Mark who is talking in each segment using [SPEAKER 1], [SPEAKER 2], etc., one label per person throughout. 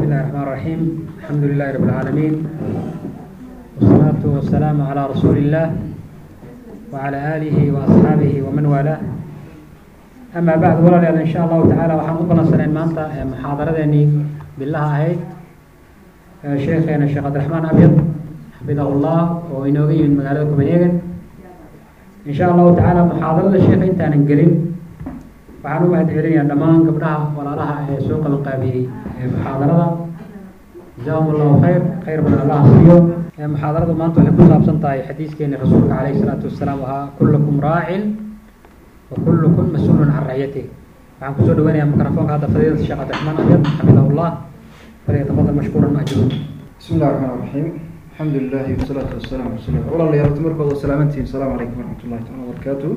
[SPEAKER 1] الله الرحمن الرحيم الحمد لله رب العالمين والصلاة والسلام على رسول الله وعلى آله وأصحابه ومن والاه أما بعد ولا إن شاء الله تعالى waxaan u balansaneen maanta muxaadaradeennii bilaha ahayd sheekheena sheekh cabdiraxmaan abyad xafidahu llah oo inooga yimid magaalada copenhagen in sha allahu tacaala muxaadarada sheekha intaanan gelin waxaan u mahad celinayaa dhammaan gabdhaha walaalaha ee soo qabanqaabiyey muxaadarada jazaahum allahu khayr khayr badan allah siiyo muxaadaradu maanta waxay ku saabsan tahay xadiiskeeni rasuulka calayhi salaatu wasalaam ahaa kullukum raacin wa kullukum mas-uulun can raciyatih waxaan kusoo dhaweynayaa mikrofoonka hadda fadiilata sheekh cabdiraxmaan abyad xafidahu llah falyatafadal mashkuuran majuur
[SPEAKER 2] bismi illahi raxmaan raxiim alxamdu lilahi wasalaatu wasalaamu ala rasul walaalayaal horta markooda salaamantihiin asalaamu calaykum waraxmat ullahi taala wabarakaatu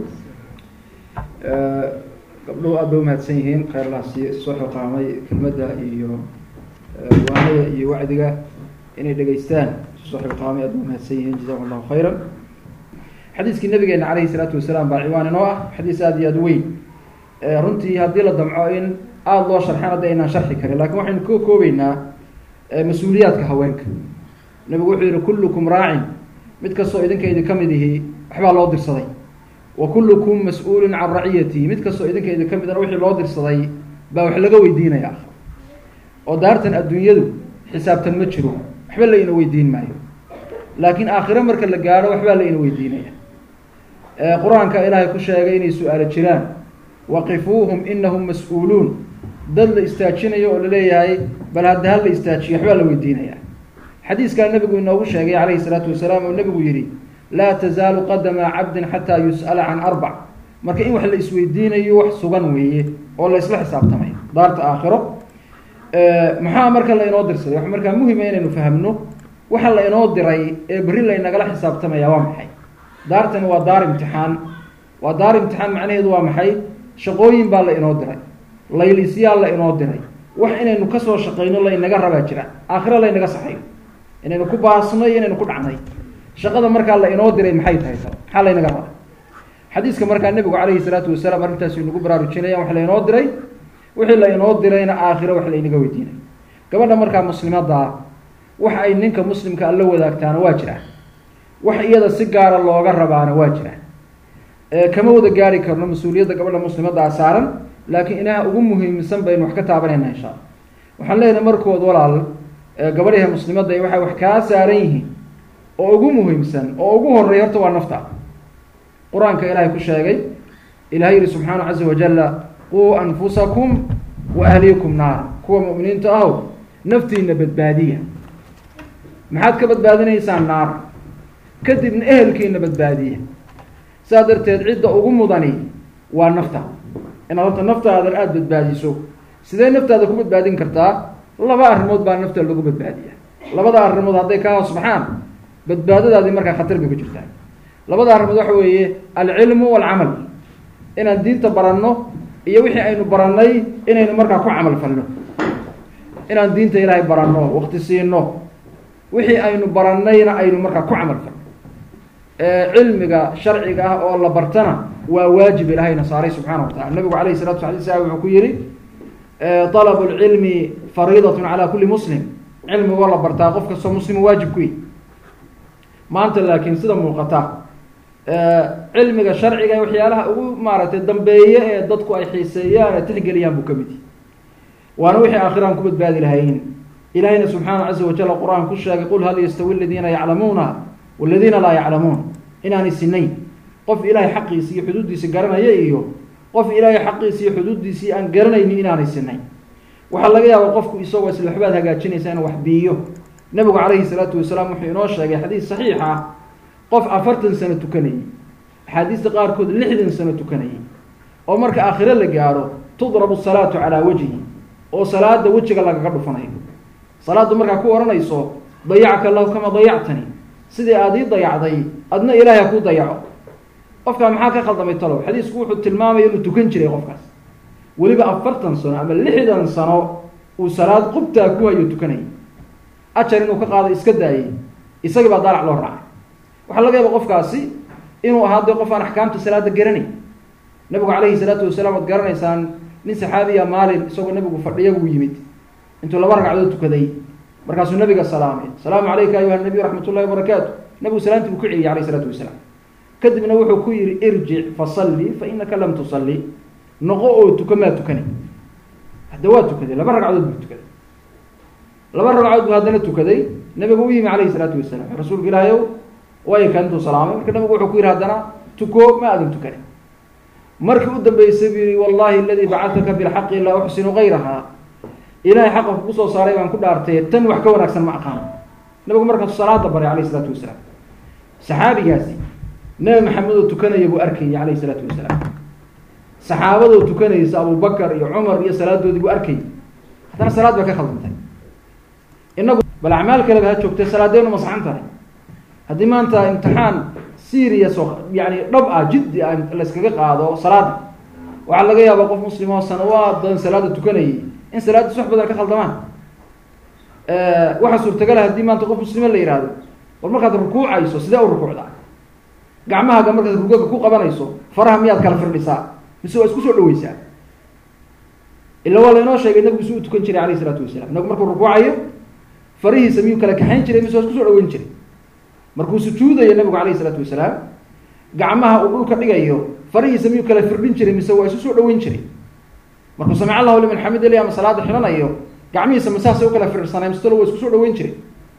[SPEAKER 2] gabdhuhu aad bay umahadsan yihiin khayrlaasi soo xiqaamay kelmadda iyo waanada iyo wacdiga inay dhegeystaan soo xiqaamay aad bay umahadsan yihiin jazakum allahu khayran xadiiskii nabigeena calayhi salaatu wasalaam baa ciwaan inoo ah xadiis aada iyo aada weyn runtii haddii la damco in aada loo sharxan hadda aynaan sharxi karin lakin waxaynu ka koobeynaa mas-uuliyaadka haweenka nabigu wuxuu yihi kullukum raacin mid kastoo idinka idinka mid ihi waxbaa loo dirsaday wa kullukum mas-uulun can raciyatihi mid kastoo idinka idinka midana wixii loo dirsaday baa wax laga weydiinaya oo daartan adduunyadu xisaabtan ma jiro waxba la ina weydiin maayo laakiin aakhiro marka la gaadho waxbaa la ina weydiinaya qur-aanka ilaahay ku sheegay inay su-aalo jiraan waqifuuhum inahum mas-uuluun dad la istaajinayo oo laleeyahay bal hadda hal la istaajiyo waxbaa la weydiinaya xadiiskaa nabigu inoogu sheegay calayhi salaatu wasalaam oo nabigu yihi laa tazaalu qadama cabdin xataa yus'ala can arbac marka in wax la isweydiinayo wax sugan weeye oo la isla xisaabtamay daarta aakhiro maxaa marka la inoo dirsaday wax markaa muhima inaynu fahamno waxa la inoo diray ee berri laynagala xisaabtamaya waa maxay daartani waa daar imtixaan waa daar imtixaan macnaheedu waa maxay shaqooyin baa la inoo diray laylisyaa la inoo diray wax inaynu kasoo shaqayno laynaga rabaa jira aakhiro laynaga saxayo inaynu ku baasno iyo inaynu ku dhacnay shaqada markaa la inoo diray maxay tahay ta maxaa laynaga rabaa xadiiska markaa nebigu calayhi salaatu wasalaam arrintaas inagu baraarujinayaan wax lainoo diray wixii la inoo dirayna aakhiro wax laynaga weydiinay gabadha markaa muslimaddaa wax ay ninka muslimka alla wadaagtaana waa jira wax iyada si gaara looga rabaana waa jira kama wada gaari karno mas-uuliyadda gabadha muslimaddaa saaran laakiin inaha ugu muhiimsan baynu wax ka taabanayna insha alla waxaan leenahay markood walaal gabadhaha muslimadda waxay wax kaa saaran yihiin oo ugu muhiimsan oo ugu horeeya horta waa nafta qur-aanka ilaahay ku sheegay ilahay yihi subxaana caza wajala quu anfusakum wa ahliikum naara kuwa mu'miniinta ahow naftiina badbaadiya maxaad ka badbaadinaysaan naar kadibna ehelkiina badbaadiya saa darteed cidda ugu mudani waa nafta inaad horta naftaadan aada badbaadiso sidee naftaada ku badbaadin kartaa laba arrimood baa nafta lagu badbaadiya labada arrimood hadday kaa hoos baxaan badbaadadaadii markaa khatar bay ku jirtaa labada arrimood waxa weeye alcilmu walcamal inaan diinta baranno iyo wixii aynu barannay inaynu markaa ku camal falno inaan diinta ilaahay baranno wakti siino wixii aynu barannayna aynu markaa ku camal falno cilmiga sharciga ah oo la bartana waa waajib ilahayna saaray subxaana wa tacala nabigu alayh salatu sala slam wuxuu ku yihi طalabu lcilmi fariidat calى kuli muslim cilmigo la bartaa qof kastoo muslima waajib ku yi maanta laakiin sida muuqata cilmiga sharciga waxyaalaha ugu maaragtay dambeeye ee dadku ay xiiseeyaan ee tixgeliyaan buu ka mid yahi waana wixii aakhiraan ku badbaadi lahayn ilahayna subxaana caza wajal qur-aan ku sheegay qul hal yastawi aladiina yaclamuuna waladiina laa yaclamuun inaanay sinayn qof ilaahay xaqiisi iyo xuduuddiisa garanaya iyo qof ilaahay xaqiisi iyo xuduuddiisii aan garanaynin inaanay sinayn waxaa laga yaaba qofku isagoo isla waxbaad hagaajinaysa inuu wax biiyo nabigu calayhi salaatu wasalaam wuxuu inoo sheegay xadiis saxiix ah qof afartan sano tukanayay axaadiista qaarkood lixdan sano tukanayay oo marka aakhiro la gaadho tudrabu salaatu calaa wajhi oo salaada wejiga lagaga dhufanayo salaaddu markaa ku odhanayso dayacka allahu kama dayactani sidii aada ii dayacday adna ilaahay ha kuu dayaco qofkaa maxaa ka khaldamay talow xadiisku wuxuu tilmaamaya inuu tukan jiray qofkaas weliba afartan sano ama lixdan sano uu salaad qubtaa ku hayo tukanayay ajar inuu ka qaado iska daayay isagii baa daalac loo raacay waxaa laga yaaba qofkaasi inuu ahaa dee qof aan axkaamta salaada garanay nabigu calayhi salaatu wasalaam waad garanaysaan nin saxaabiya maalin isagoo nabigu fadhiya buu yimid intuu laba ragcadood tukaday markaasuu nabiga salaamay asalaamu calayka ayuha nabiy raxmat ullahi wabarakaatu nabigu salaantii buu ku celiyay alayh isalaatu wasalaam kadibna wuxuu ku yihi irjic fasalli fa inaka lam tusalli noqo oo tuka maa tukani hadda waa tukaday laba ragcadood buu tukaday laba ragcadood buu haddana tukaday nabigu u yimi alayhi salaatu wasalaam rasuulka ilaahay ow way kan intuu salaamay marka nabigu wuxuu ku yihi haddana tuko ma aadan tukanin markii u dambeysay buu yihi wallahi aladii bacataka bilxaqi laa uxsinu gayraha ilahay xaqa kugu soo saaray baan ku dhaartay tan wax ka wanaagsan ma aqaano nabigu markaasu salaada baray alayh isalaatu wasalaam saxaabigaasi nabi maxamed oo tukanaya buu arkayay alayh isalaatu wasalaam saxaabadoo tukanaysa abubakar iyo cumar iyo salaadoodii buu arkayay haddana salaad baa ka khaldantay inagu bal acmaal kaleba ha joogtay salaadeenu masaxan tahay haddii maanta imtixaan serious oo yani dhab ah jiddi ah layskaga qaado salaada waxaa laga yaabaa qof muslim oo sanawaad badan salaada tukanayay in salaaddiis wax badan ka khaldamaan waxaa suurtagala haddii maanta qof muslima la yihahdo bal markaad rukuucayso sidee u rukuucdaa gacmahaaga markaad rugaga ku qabanayso faraha miyaad kala firdhisaa mise waa isku soo dhaweysaa ila waa lainoo sheegay nabigu si u tukan jiray alayh isalaatu wasalaam nabigu markuu rukuucayo farihiisa miyuu kala kaxayn jiray mise waa isku soo dhaweyn jiray markuu sujuudayo nabigu alayh isalaatu wasalaam gacmaha uu dhulka dhigayo farihiisa miyuu kala firdhin jiray mise waa isu soo dhaweyn jiray markuu samic allahu liman xamid l ama salaada xidhanayo gacmihiisa masaasay u kala firdhsanay mistalo waa isku soo dhaweyn jiray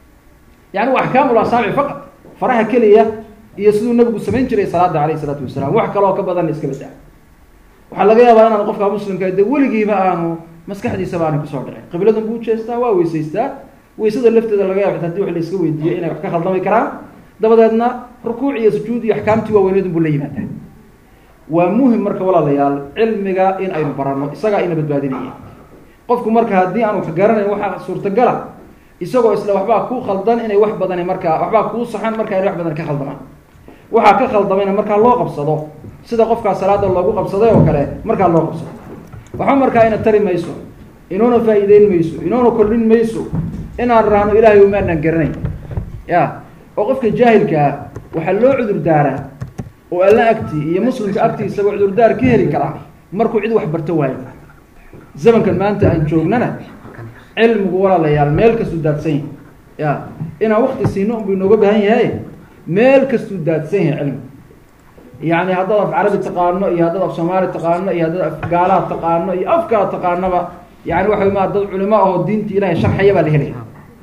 [SPEAKER 2] yani waa axkaamul asaabici faqad faraha keliya iyo siduu nabigu samayn jiray salaada alayh isalaatu wasalaam wax kaloo ka badan iska badaa waxaa laga yaabaa inaan qofka muslimka de weligiiba aanu maskaxdiisaba aanu kusoo dhicin qibladan buu ujeestaa waa weysaystaa weysada lafteeda laga yaaba hadii wax la iska weydiiyo inay wax ka khaldami karaan dabadeedna rukuuc iyo sujuud iyo axkaamtii waaweynedun buu la yimaadaa waa muhim marka walaalayaal cilmiga in aynu barano isagaa ina badbaadinaya qofku marka haddii aanu ka garanayn waxaa suurtagala isagoo isla waxbaa ku khaldan inay wax badani markaa waxbaa kuu saxan marka inay wax badan ka khaldamaan waxaa ka khaldamayna markaa loo qabsado sida qofkaa salaada loogu qabsaday oo kale markaa loo qabsado waxba markaa ina tari mayso inoona faa'iideyn mayso inoona kordhin mayso inaan rahno ilahay umaanaan garanayn ya oo qofka jaahilkaa waxaa loo cudur daaraa oo alla agtii iyo muslimka agtiisaba cudurdaar ka heli karaa markuu cid wax barto waayo zamankan maanta aan joognana cilmigu walaalayaal meel kastuu daadsan yahay ya inaan wakti siino unbu inooga baahan yahay meel kastuu daadsan yahay cilmigu yani haddaad af carabi taqaano iyo haddaad af soomaali taqaano iyo haddaad af gaalaad taqaano iyo afkaa taqaanaba yani waxa ma dad culimo ahoo diinta ilahay sharxaya baa la helaya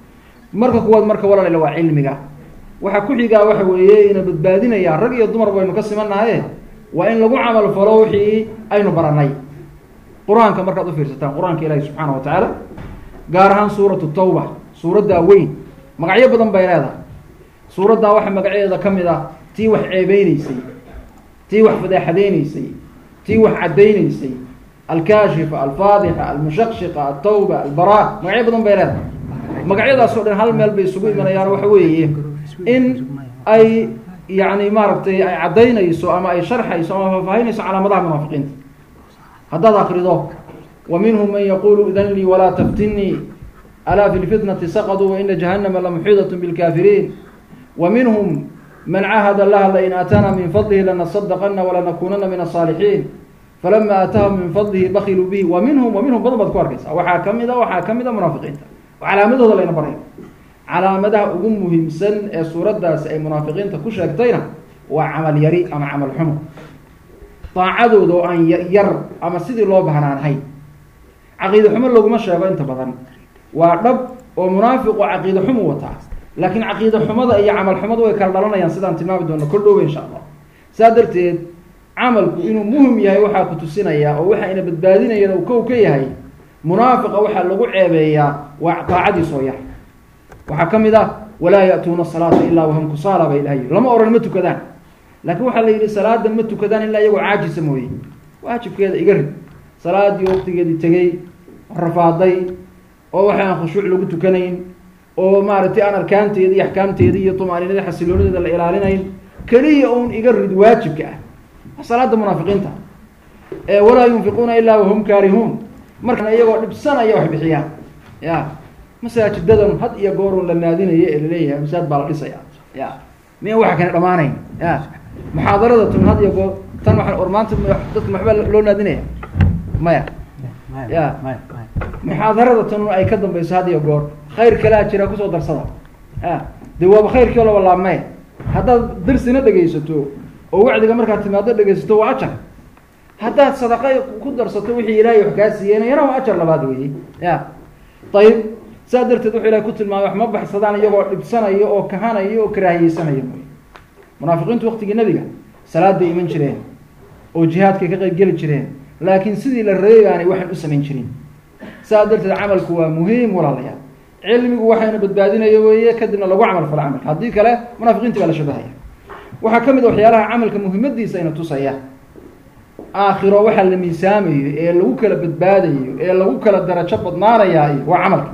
[SPEAKER 2] marka kuwaad marka walaalayaal waa cilmiga waxaa ku xigaa waxa weeye ina badbaadinaya rag iyo dumar baynu ka simanahaye waa in lagu camal falo wixii aynu baranay qur-aanka markaad ufiirsataan qur-aanka ilaahi subxaana wa tacaala gaar ahaan suuratu tawba suuraddaa weyn magacyo badan bay leedahay suuraddaa waxaa magacyadeeda ka mid ah tii wax ceebeyneysay tii wax fadeexadeyneysay tii wax caddayneysay alkaashifa alfaadixa almushaqshiqa altawba albara magacyo badan bay leedahay magacyadaas o dhan hal meel bay isugu imanayaan waxa weeye in ay yani maaragtay ay caddaynayso ama ay sharxayso ama faahfaahinayso calaamadaha munaafiqiinta haddaad akrido wa minhum man yaqulu idan lii walaa taftinii alaa fi lfitnati saqaduu waina jahanama lamuxiidat bilkafiriin wa minhum man cahad allaha lain aatana min fadlihi lanasadaqana walanakunana min asaalixiin falama aataahum min fadlihi bakiluu bihi wa minhum wa minhum badan baad ku arkaysa waxaa kamid a waxaa kamid a munaafiqiinta calaamadooda layna baraya calaamadaha ugu muhiimsan ee suuraddaasi ay munaafiqiinta ku sheegtayna waa camal yari ama camal xumo daacadooda oo aan yar ama sidii loo bahnaanahayn caqiide xumo laguma sheego inta badan waa dhab oo munaafiqu caqiide xumu wataa laakiin caqiide xumada iyo camal xumada way kala dhalanayaan sidaan tilmaami doono kol dhooba insha allah saa darteed camalku inuu muhim yahay waxaa ku tusinaya oo waxa ina badbaadinayana uu kow ka yahay munaafiqa waxaa lagu ceebeeyaa waa daacadiis oo yar waxaa ka mid ah walaa ya'tuuna asalaata ilaa wahum kusaala bay ilahay lama oran ma tukadaan laakiin waxaa la yidhi salaada ma tukadaan ilaa iyagoo caajisa mooye waajibkeeda iga rid salaadii waqtigeedii tegey rafaaday oo waxa aan khushuuc lagu tukanayn oo maaragtay aan arkaanteeda iyo axkaamteeda iyo tumaaninada xasiloonideeda la ilaalinayn keliya un iga rid waajibka ah salaada munaafiqiinta walaa yunfiquuna ilaa wahum kaarihuun markana iyagoo dhibsanaya wax bixiyaan ya masaajidadan had iyo goorun la naadinayo ee laleeyahay masaajid baa la dhisaya ya miya waxa kane dhamaanayn ya muxaadarada tun had iyo goor tan waa or maanta dadka maxbaa loo naadinaya maya ya muxaadarada tanun ay ka dambayso had iyo goor khayr kalea jira kusoo darsada a dee waaba khayrkii laba laabmee haddaad darsina dhegaysato oo wacdiga markaad timaado dhegaysato waa ajar haddaad sadaqa ku darsato wixii ilaahay wax kaa siiyeen yana waa ajar labaad weeye ya ayib saa darteed wuxuu ilahay ku tilmaamay wax ma baxsadaan iyagoo dhibsanaya oo kahanaya oo karaahiyeysanaya mooy munaafiqiintu waktigii nebiga salaaday iman jireen oo jihaadkay ka qayb geli jireen laakiin sidii la reebaanay waxaan u samayn jirin saa darteed camalku waa muhiim walaalayaal cilmigu waxayna badbaadinaya weeye kadibna lagu camal falo camalka haddii kale munaafiqiinti baa la shabahaya waxaa ka mid a waxyaalaha camalka muhiimadiisa ina tusaya aakhiro waxaa la miisaamayo ee lagu kala badbaadayo ee lagu kala darajo badnaanayaa waa camalka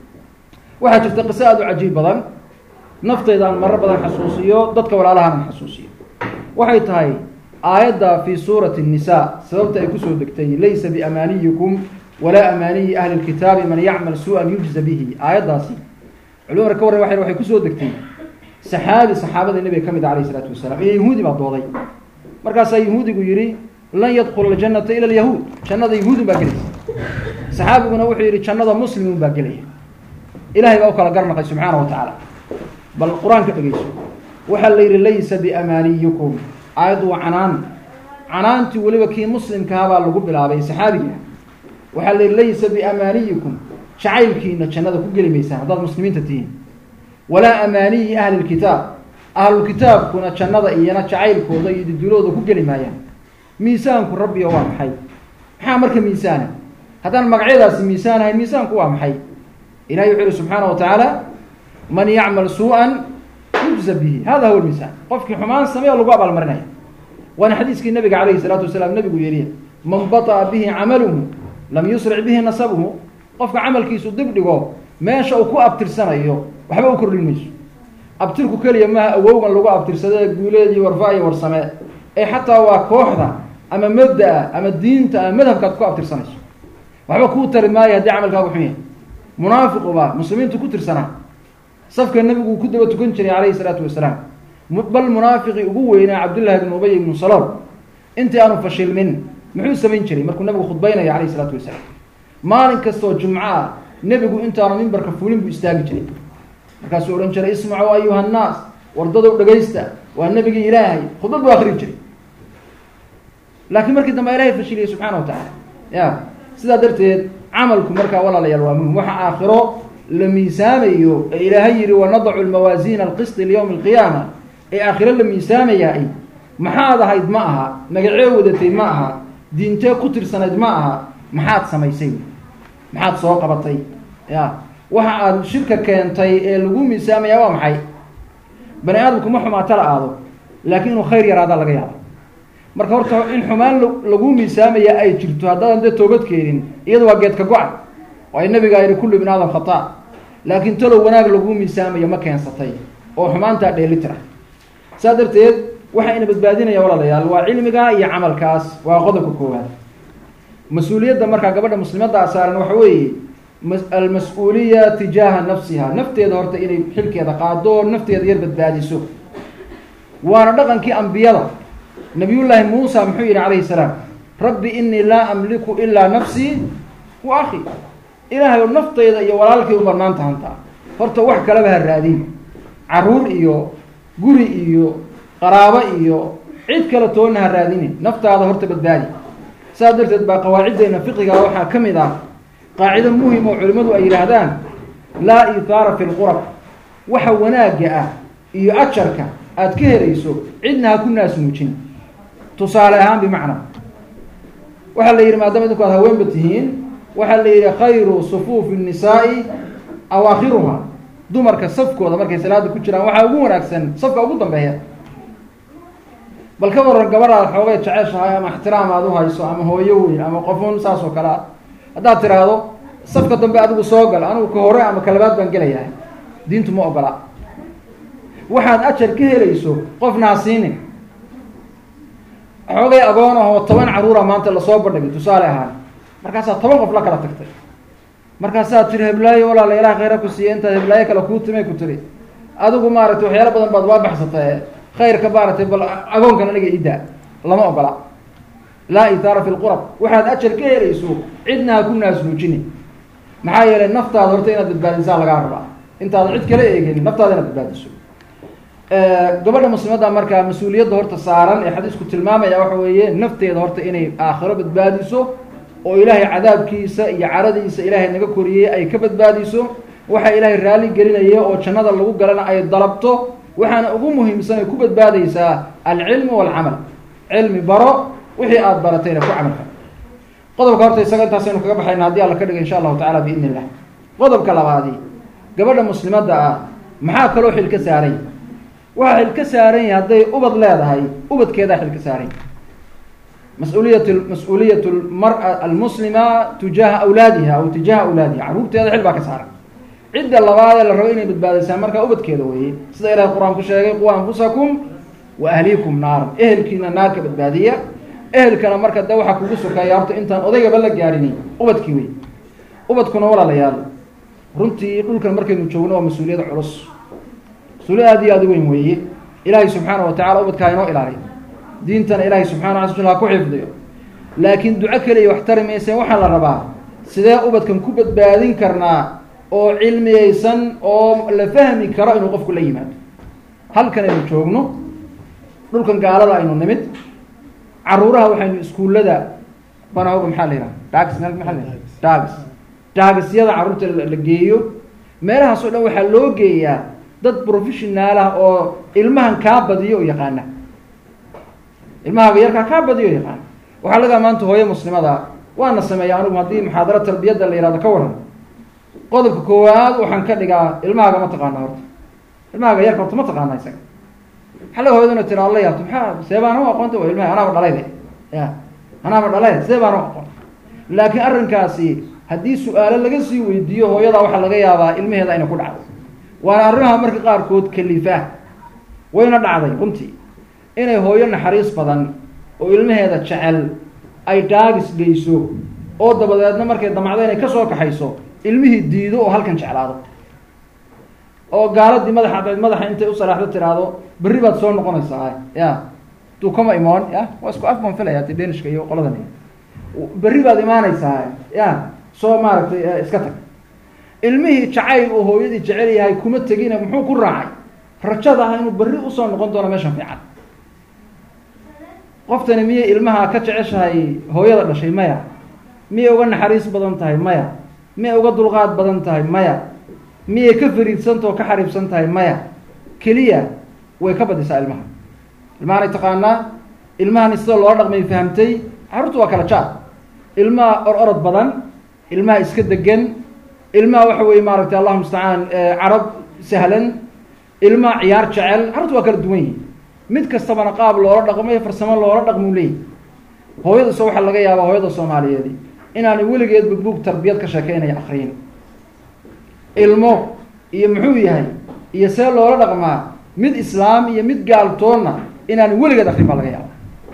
[SPEAKER 2] waxaa jirta qiso aada u cajiib badan nafteydaan marar badan xasuusiyo dadka walaalahaan xasuusiyo waxay tahay aayadda fi suurati الnisa sababta ay kusoo degtay laysa biamaaniyikum walaa amaaniyi ahli اlkitaabi man yacmal su-an yujza bihi aayaddaasi culimada ka warran waxay kusoo degtay saxaabi saxaabada nebiga ka mid a alayh isalaatu wasalaam iyo yahuudi baa dooday markaasaa yahuudigu yihi lan yadkula aljanata ila alyahuud jannada yahuudun baa gelaysa saxaabiguna wuxuu yihi jannada muslimun baa gelaya ilahay baa u kala garnaqay subxaana wa tacaala bal qur-aanka dhegeyso waxaa la yihi laysa biamaaniyikum aayaddu waa canaan canaantii weliba kii muslimkahabaa lagu bilaabay saxaabiga waxaa la yihi laysa biamaaniyikum jacaylkiina jannada ku geli maysaan haddaad muslimiinta tihiin walaa amaaniyi ahli lkitaab ahlulkitaabkuna jannada iyana jacaylkooda iyo didulooda ku geli maayaan miisaanku rabbiga waa maxay maxaa marka miisaana haddaan magacyadaasi miisaanahay miisaanku waa maxay ilahay wuxuu yihi subxaana wa tacaala man yacmal su-an yujza bihi hada huwa lmiisaan qofkii xumaan sameeyo lagu abaalmarinaya waana xadiiskii nabiga calayhi salaatu wasalaam nabigu yidhi man baطa'a bihi camaluhu lam yusric bihi nasabuhu qofka camalkiisu dib dhigo meesha uu ku abtirsanayo waxba u kordhin mayso abtirku keliya maaha awowgan lagu abtirsadee guuleed iyo warfa iyo warsame ee xataa waa kooxda ama mabda-a ama diinta ama madhabkaad ku abtirsanayso waxba kuu tari maayo haddii camalkaagu xun yahay munaafiquba muslimiintu ku tirsanaa safka nebigu ku daba tukan jiray calayhi salaatu wasalaam bal munaafiqii ugu weynaa cabdullahi bn ubay ibnu salool intii aanu fashilmin muxuu samayn jiray markuu nebigu khudbaynaya calayhi salaatu wasalaam maalin kastoo jumco ah nebigu intaanu mimbarka fulin buu istaagi jiray markaasuu odhan jiray ismacuu ayuha annaas wardadow dhegaysta waa nebigii ilaahay khudbad buu akrin jiray laakiin markii dambe ilahay fashiliyey subxaana wa tacaala ya sidaa darteed camalku markaa walaalayaal waa muhim waxa aakhiro la miisaamayo ee ilaahay yihi wanadacu lmawaasiina alqisti liyowmi alqiyaama ee aakhiro la miisaamayaa maxaad ahayd ma aha magacee wadatay ma aha diintee ku tirsanayd ma aha maxaad samaysay maxaad soo qabatay ya waxa aad shirka keentay ee lagu miisaamaya waa maxay bani aadamku ma xumaata la aado laakiin inuu khayr yaraadaa laga yaaba marka horta in xumaan lagu miisaamaya ay jirto haddaadan dee toobad keenin iyada waa geedka go-a waayo nabigaa yihi kullu ibn aadam khata laakiin talow wanaag lagu miisaamayo ma keensatay oo xumaantaa dheelitira saa darteed waxaa ina badbaadinaya walaalayaal waa cilmiga iyo camalkaas waa qodobka koowaad mas-uuliyadda markaa gabadha muslimaddaa saaran waxa weeye almas-uuliya tijaaha nafsiha nafteeda horta inay xilkeeda qaado oo nafteeda yar badbaadiso waana dhaqankii ambiyada nabiyullaahi muusa muxuu yihi calayhi salaam rabbi inii laa amliku ilaa nafsii wa akhi ilaahay oo naftayda iyo walaalkay u banaan tahantaa horta wax kaleba ha raadin caruur iyo guri iyo qaraabo iyo cid kale toonna ha raadini naftaada horta badbaadi saas darteed baa qawaaciddeena fiqiga waxaa ka mid ah qaacido muhim oo culimmadu ay yidhaahdaan laa ihaara fi lqurab waxa wanaagga ah iyo ajarka aada ka helayso cidna ha ku naasmuujin tusaale ahaan bimacnaa waxaa la yidhi maadaama idinku aad haweenba tihiin waxaa la yidhi khayru sufuufi الnisaai awaakhiruha dumarka safkooda markay salaada ku jiraan waxaa ugu wanaagsan safka ugu dambeeya bal ka waran gabadhaad xoogay jeceshahay ama ixtiraam aad u hayso ama hooyo weyn ama qofun saas oo kale ah haddaad tiraahdo safka dambe adigu soo gal anigu ka hore ama kalabaad baan gelayahay diintu ma ogola waxaad ajar ka helayso qofna ha siinin xoogay agoon ahoo toban caruura maanta lasoo bandhigay tusaale ahaan markaasaa toban qof la kala tagtay markaasaad tiri heblaayo walaala ilaah khayra ku siiye intaad heblaayo kale kuu timay ku tiri adigu maaragtay waxyaalo badan baad waa baxsatay khayrka maaragtay bal agoonkan aniga idaa lama ogola laa itaara fi lqurab waxaad ajar ka helayso cidna ha ku naasnuujini maxaa yeelay naftaada horta inaad badbaadisaa lagaa rabaa intaadan cid kala eegin naftaada inaad badbaadiso gabadha muslimadda markaa mas-uuliyadda horta saaran ee xadiisku tilmaamaya waxa weeye nafteeda horta inay aakhiro badbaadiso oo ilaahay cadaabkiisa iyo caradiisa ilaahay naga koriyey ay ka badbaadiso waxa ilaahay raalli gelinaya oo jannada lagu galana ay dalabto waxaana ugu muhiimsan ay ku badbaadaysaa alcilmu walcamal cilmi baro wixii aada baratayna ku camal fal qodobka horta isaga intaasaynu kaga baxayna haddii alla ka dhiga insha allahu tacala biidni illah qodobka labaadi gabadha muslimadda ah maxaa kaloo xil ka saaran yahy waxaa xil ka saaran yahay hadday ubad leedahay ubadkeedaa xil ka saaran yahy mas-uuliyat mas-uuliyat lmara almuslima tujaaha awlaadiha aw tijaaha awlaadiha carruurteeda xil baa ka saaran cidda labaadee la rabo inay badbaadaysaa markaa ubadkeeda weeye sida ilahay qur-aan ku sheegay qu anfusakum wa ahliikum naaran ehelkiina naar ka badbaadiya ehelkana marka de waxaa kugu sokeeya horta intaan odaygaba la gaadhini ubadkii wey ubadkuna walaalayaal runtii dhulkan markaynu joogno waa mas-uuliyad culus mas-uuliyad aad iyo aad u weyn weeye ilaahay subxaana wa tacala ubadka ha inoo ilaaliyo diintana ilaahay subxana wa ala ha ku xifdiyo laakiin duco keliya wax tari mayseen waxaa la rabaa sidee ubadkan ku badbaadin karnaa oo cilmiyeysan oo la fahmi karo inuu qofku la yimaado halkan aynu joogno dhulkan gaalada aynu nimid caruuraha waxaynu iskuullada banaaga maxaa la yidhaha dags meel maxaa la yidhaha dags daagisyada carruurta la geeyo meelahaas oo dhan waxaa loo geeyaa dad professionaal ah oo ilmahan kaa badiyo oo yaqaana ilmahaaga yarkaa kaa badiyo o yaqaana waxaa lagaa maanta hooyo muslimada waana sameeya anigu haddii muxaadaro tarbiyadda la yihahdo ka waran qodobka koowaad waxaan ka dhigaa ilmahaaga ma taqaana horta ilmahaaga yarka horta ma taqaana isaga waxaa laga hooyad ina tira alla yaabto maxaa see baana u aqoonta wa ilmaha anaaba dhalayde ya anaaba dhalayde see baana u aqoon laakiin arrinkaasi haddii su-aalo laga sii weydiiyo hooyadaa waxaa laga yaabaa ilmaheeda inay ku dhacdo waana arrimaha marka qaarkood kalifa wayna dhacday runtii inay hooyo naxariis badan oo ilmaheeda jecel ay daagis geyso oo dabadeedna markay damacdo inay kasoo kaxayso ilmihii diido oo halkan jeclaado oo gaaladii madaxa madaxa intay u salaaxdo tiraahdo berri baad soo noqonaysaa ya duu kama imoon ya waa isku af baan filaya ti danishka iyo qoladan berri baad imaanaysaa ya soo maaragtay iska tag ilmihii jacayl uu hooyadii jecel yahay kuma tegina muxuu ku raacay rajada ah inuu berri usoo noqon doono meeshan fiican qoftani miyay ilmaha ka jeceshahay hooyada dhashay maya miyay uga naxariis badan tahay maya miyay uga dulqaad badan tahay maya miyay ka fariidsanta oo ka xariibsan tahay maya keliya way ka badisaa ilmaha ilmahanay taqaanaa ilmahani sida loola dhaqmay fahamtay carruurtu waa kala jaar ilmaha or orod badan ilmaha iska degan ilmaha waxa weye maaragtay allahuma mustacaan carab sahlan ilmaha ciyaar jecel carruurtu waa kala duwan yihin mid kastabana qaab loola dhaqmay farsamo loola dhaqmuu leeyahy hooyadase waxaa laga yaabaa hooyada soomaaliyeedi inaanay weligeedba buug tarbiyad ka sheekeynaya akriyin ilmo iyo muxuu yahay iyo see loola dhaqmaa mid islaam iyo mid gaaltoonna inaanay weligeed akrin baa laga yaaba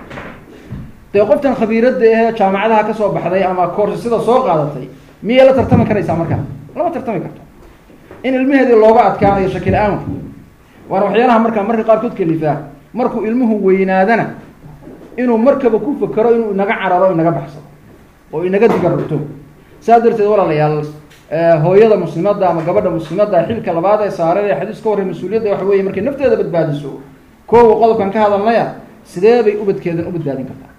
[SPEAKER 2] dee qoftan khabiiradda ahee jaamacadaha ka soo baxday ama koorsasida soo qaadatay miyay la tartami karaysaa markaa lama tartami karto in ilmaheedii looga adkaanayo shaki la-aan waana waxyaalaha markaa marka qaarkood kalifaa markuu ilmuhu weynaadana inuu markaba ku fakero inuu inaga cararo inaga baxsado oo inaga digarrugto saa darteed walaalayaal hooyada muslimadda ama gabadha muslimadda xilka labaad ee saaran ee xadiis ka horrey mas-uuliyadda waxa weeye markay nafteeda badbaadiso koowa qodobkan ka hadalnaya sidee bay ubadkeedan u badbaadin kartaa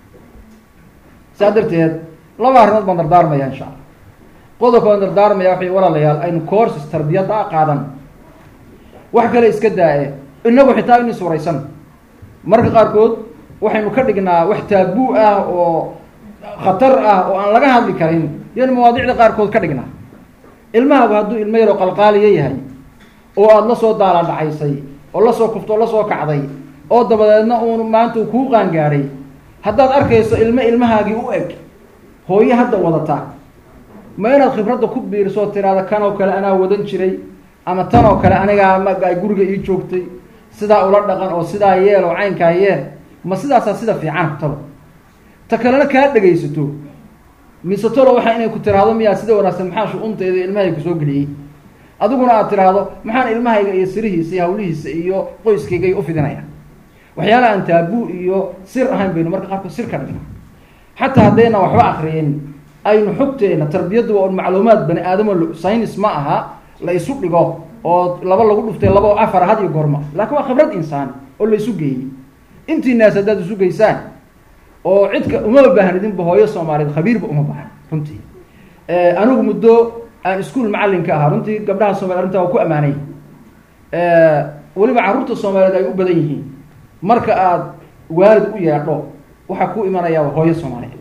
[SPEAKER 2] saa darteed laba arrimood baan dardaarmaya insha allah qodobka baan dardaarmaya waxay walaalayaal aynu courses tarbiyadda a qaadan wax kale iska daa-e inagu xitaa in iswaraysan marka qaarkood waxaynu ka dhignaa wax taabuu ah oo khatar ah oo aan laga hadli karin yan mawaadicda qaarkood ka dhignaa ilmahabu hadduu ilmo yaroo qalqaaliyo yahay oo aada la soo daala dhacaysay oo lasoo kuftoo lasoo kacday oo dabadeedna uun maanta uu kuu qaangaadhay haddaad arkayso ilmo ilmahaagii u eg hooyo hadda wadata ma inaad khibradda ku biiriso oo tiraada kan oo kale anaa wadan jiray ama tan oo kale anigaa ma ay guriga ii joogtay sidaa ula dhaqan oo sidaa yeel oo caynkaa yeel ma sidaasaa sida fiican talo ta kalena kaa dhegaysato mise talo waxaa inay ku tiraahdo miyaa sida wanaagsan maxaa shu-untayda ilmahayga kusoo geliyey adiguna aad tiraahdo maxaan ilmahayga iyo sirihiisa iyo hawlihiisa iyo qoyskaygay u fidinaya waxyaala aan taabuu iyo sir ahayn baynu marka qaarkood sir ka dhigna xataa haddayna waxba akriyin aynu xogteena tarbiyaddu waa un macluumaad bani aadamo synis ma aha la isu dhigo oo laba lagu dhuftay laba oo afar had iyo gorma laakiin waa khibrad insaan oo la isu geeyey intii naas haddaad isu geysaan oo cidka umama baahnidinba hooyo soomaaliyeed khabiirba uma baahan runtii anigu muddo aan iskuol macallinka ahaa runtii gabdhaha soomaliya arrintaa waa ku ammaanay weliba carruurta soomaaliyeed ay u badan yihiin marka aada waalid u yeedho waxaa ku imanayaa hooyo soomaaliyeed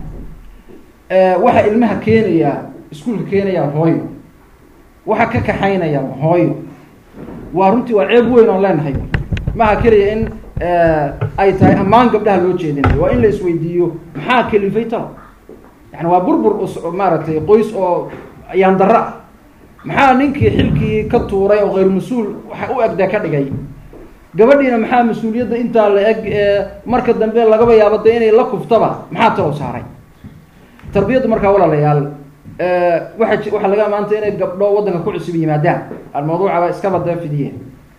[SPEAKER 2] waxaa ilmaha keenayaa iskuolka keenayaa hooyo waxaa ka kaxaynaya hooyo waa runtii waa ceeb weyn oon leenahay maha keliya in ay tahay ammaan gabdhaha loo jeedinayo waa in la isweydiiyo maxaa kelifay talo yani waa burbur maaragtay qoys oo ayaan darro ah maxaa ninkii xilkii ka tuuray oo hayr mas-uul waxa u egdee ka dhigay gabadhiina maxaa mas-uuliyadda intaa la eg marka dambe lagaba yaabo de inay la kuftaba maxaa talow saaray tarbiyaddu markaa walaalayaal waa waxaa laga maanta inay gabdho waddanka ku cusub yimaadaan almawduucaba iskaba dee fidiyeen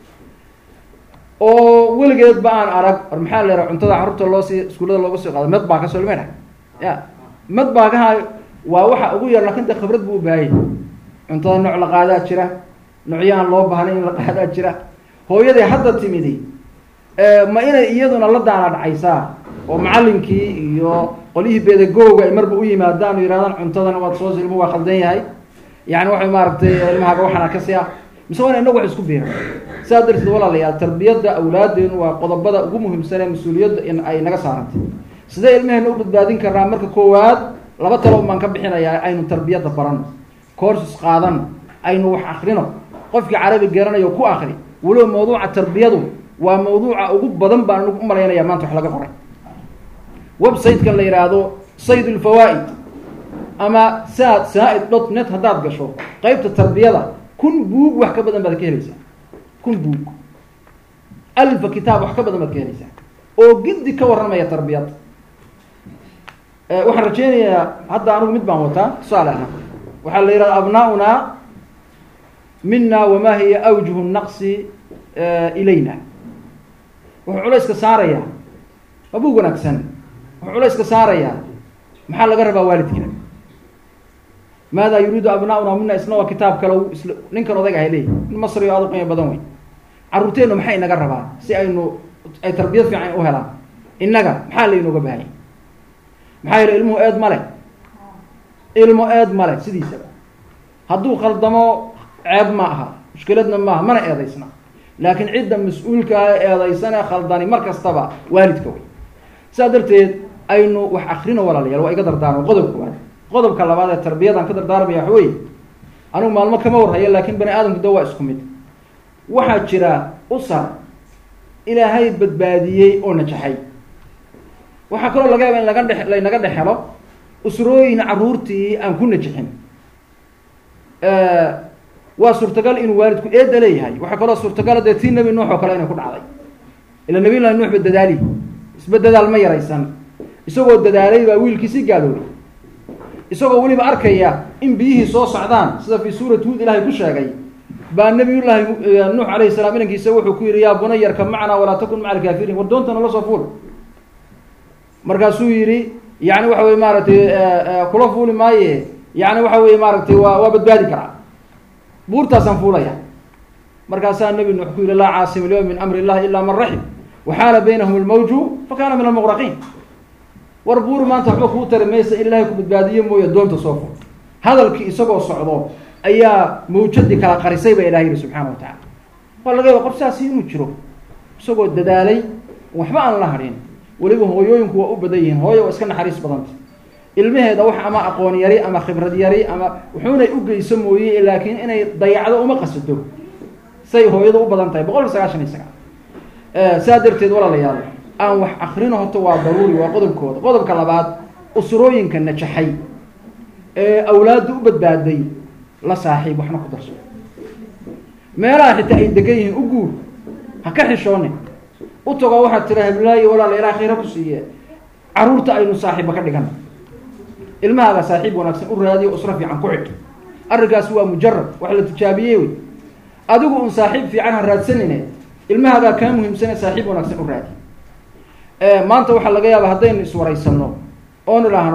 [SPEAKER 2] oo weligeed ba aan arag war maxaa la yaraha cuntada carruurta loo sii iskuullada looga sii qaado med baa ka soo limayna ya med baagaha waa waxa ugu yar lakin de khibrad buu u baahayay cuntada nooc la qaadaa jira noocyaan loo baahnay in la qaadaa jira hooyaday hadda timidi ma inay iyaduna la daana dhacaysaa oo macallinkii iyo qolyihii bedagooga ay marba u yimaadaan oo yihahdaan cuntadana waad soo ilmu waa khaldan yahay yani waxay maaragtay ilmahaaga waxaana ka siya mise waa ina inagu wax isku biira sidaa darteed walaalayaal tarbiyadda awlaadeenu waa qodobada ugu muhiimsan ee mas-uuliyadda in ay naga saarantay sidee ilmaheena u badbaadin karnaa marka koowaad laba talo baan ka bixinayaa aynu tarbiyadda barano courses qaadano aynu wax akrino qofkii carabi garanayo ku akri weliba mawduuca tarbiyadu waa mawduuca ugu badan baan anigu u malaynaya maanta wax laga qoray website-kan la yihaahdo sayd ulfawaa'id ama saad saa-id dot net haddaad gasho qeybta tarbiyada kun buug wax ka badan baad ka helaysaa kun buug alfa kitaab wax ka badan baad ka helaysaa oo giddi ka warramaya tarbiyadda waxaan rajeynayaa hadda anigu mid baan wataa tusaale ahaan waxaa la yihahda abnaauna mina wama hiya awjuhu naqsi ilayna wuxuu culayska saarayaa waa buug wanaagsan wuxuu culayska saarayaa maxaa laga rabaa waalidka maada yuriidu abnaauna mina isna waa kitaab kale isl ninkan odayg ahay leeyahy in masri o aad u qiimo badan wey carruurteennu maxay inaga rabaa si aynu ay tarbiyad fiican u helaan innaga maxaa laynooga baahanya maxaa yeele ilmuhu eed male ilmo eed male sidiisaba hadduu khaldamo ceeb ma aha mushkiladna maaha mana eedaysna laakiin cidda mas-uulkaa eedaysane khaldani mar kastaba waalidka wey sidaa darteed aynu wax akrino walaalayaal waa iga dardaarmo qodob koowaad qodobka labaad ee tarbiyadan ka dardaarmaya waxa wey anigu maalmo kama warhayo laakin bani aadamku da waa isku mid waxaa jira usar ilaahay badbaadiyey oo najaxay waxaa kaloo laga yaaba in laga dhe laynaga dhex helo usrooyin carruurtii aan ku najixin waa suurtagal inuu waalidku eeda leeyahay waxaa kaloo suurtagala dee tii nebi nuux oo kale inay ku dhacday ila nabiy llahi nuux ba dadaali isba dadaal ma yaraysan isagoo dadaalay baa wiilkiisii gaaloobay isagoo weliba arkaya in biyihii soo socdaan sida fii suurati huud ilahay ku sheegay baa nabiyullaahi nuux alayhi salaam inankiisa wuxuu ku yihi yaa bunayarka macnaa walaa takun maca alkaafiriin war doonta nala soo fuul markaasuu yihi yani waxa weye maaragtay kula fuuli maaye yani waxa weye maaragtay waa waa badbaadi karaa buurtaasaan fuulaya markaasaa nebi nuux ku yihi laa caasima alyawm min amri illahi ila man raxim waxaala baynahum almawju fakana min almuqraqiin war buur maanta waxba kuu tari maysa in ilaahay ku badbaadiye mooye doonta soo fur hadalkii isagoo socdo ayaa mawjadii kala qarisay baa ilahay yihi subxaana wa tacala waa laga yaba qof saasi inuu jiro isagoo dadaalay waxba aan la hadhin weliba hooyooyinku waa u badan yihiin hooya waa iska naxariis badanta ilmaheeda wax ama aqoon yari ama khibrad yari ama wuxuunay u geyso mooye laakiin inay dayacdo uma qasado say hooyada u badan tahay boqol kiiba sagaashan iyo sagaal saa darteed walaalayaal aan wax akrino horta waa daruuri waa qodobkooda qodobka labaad usrooyinka najaxay ee awlaadda u badbaaday la saaxiib waxna ku darso meelaha xitaa ay degan yihiin u guur ha ka xishoonin u tago waxaad tira hablaayo walaala ilaa khayra ku siiye carruurta aynu saaxiibba ka dhigana ilmahaaga saaxiib wanaagsan u raadiyo usro fiican ku xidh arrinkaasi waa mujarad wax la tijaabiyey wey adigu un saaxiib fiican ha raadsanine ilmahaagaa kaa muhiimsane saaxiib wanaagsan u raadi maanta waxaa laga yaaba haddaynu iswaraysano oon idhaahno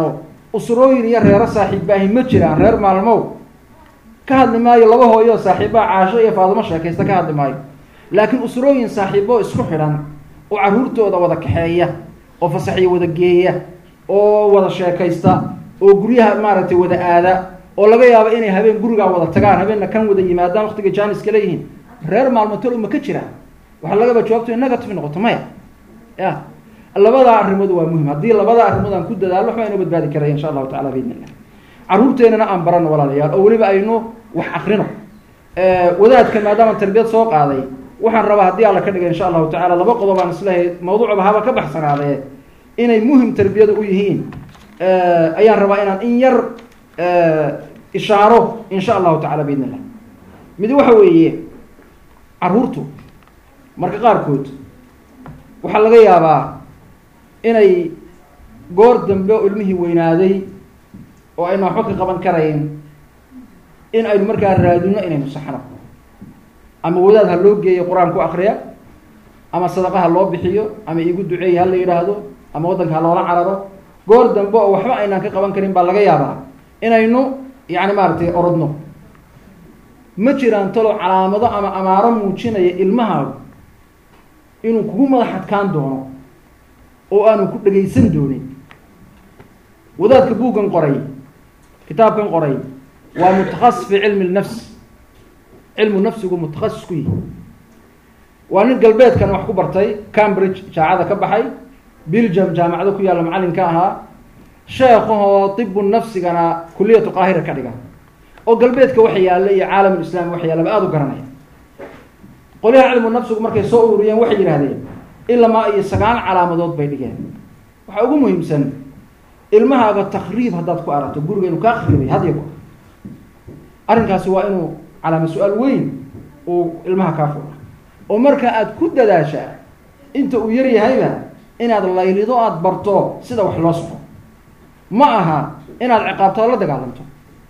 [SPEAKER 2] usrooyin iyo reero saaxiibbaahi ma jiraan reer maalmow ka hadli maayo laba hooyo saaxiibbaa caasho iyo faadumo sheekaysta ka hadli maayo laakiin usrooyin saaxiibo isku xidhan oo carruurtooda wada kaxeeya oo fasaxyo wada geeya oo wada sheekaysta oo guryaha maaragtay wada aada oo laga yaabo inay habeen gurigaa wada tagaan habeenna kan wada yimaadaan waqtiga jaaniska leeyihiin reer maalmootol ma ka jiraan waxaa lagaba jawaabto negative noqoto maya ya labadaa arrimood waa muhim haddii labada arrimood aan ku dadaalo waxbaa inoo badbaadi karaya insha allahu tacala biidn illah carruurteenana aan barano walaalayaal oo weliba aynu wax akrino wadaadka maadaama tarbiyad soo qaaday waxaan rabaa haddii alla ka dhigay insha allahu tacala laba qodob aan islehay mawduucba haba ka baxsanaadee inay muhim tarbiyada u yihiin ayaan rabaa inaan in yar ishaaro insha allahu tacala biidn illah mid waxa weeye carruurtu marka qaarkood waxaa laga yaabaa inay goor dambe oo ilmihii weynaaday oo aynu waxba ka qaban karayn in aynu markaa raadino inaynu saxno ama wadaad ha loo geeyo qur-aan ku akriya ama sadaqa ha loo bixiyo ama iigu duceey ha la yidhaahdo ama waddanka ha loola cararo goor dambe oo waxba aynaan ka qaban karin baa laga yaabaa inaynu yani maaragtay orodno ma jiraan talo calaamado ama amaaro muujinaya ilmahaagu inuu kugu madax adkaan doono oo aanu ku dhegaysan doonin wadaadka buuggan qoray kitaabkan qoray waa mutakhasis fi cilmi lnafs cilmu nafsigu mutakhasis ku yihi waa nin galbeedkan wax ku bartay cambridge jaacada ka baxay belgium jaamacado ku yaalla macallinka ahaa sheekahoo tibu nafsigana kuliyatu qaahira ka dhiga oo galbeedka waxa yaalla iyo caalamulislami waxa yaallaba aada u garanaya qolyaha cilmu nafsigu markay soo ururiyeen waxay yidhahdeen ilamaa iyo sagaal calaamadood bay dhigeen waxaa ugu muhiimsan ilmahaaga takriib haddaad ku aragto guriga inuu kaa khriibay hadya go arrinkaasi waa inuu calaama su-aal weyn uu ilmaha kaa fura oo marka aad ku dadaashaa inta uu yar yahayba inaad laylido aada barto sida wax loo soco ma aha inaad ciqaabto oo la dagaalanto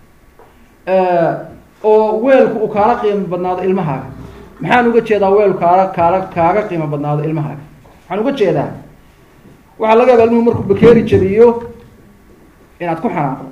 [SPEAKER 2] oo weelku uu kaala qiimo badnaado ilmahaaga maxaan uga jeedaa weelku kaala kaala kaaga qiimo badnaado ilmahaaga waxaan uga jeedaa waxaa laga yaaba ilmuhu markuu bakeeri jabiyo inaad ku xanaaqdo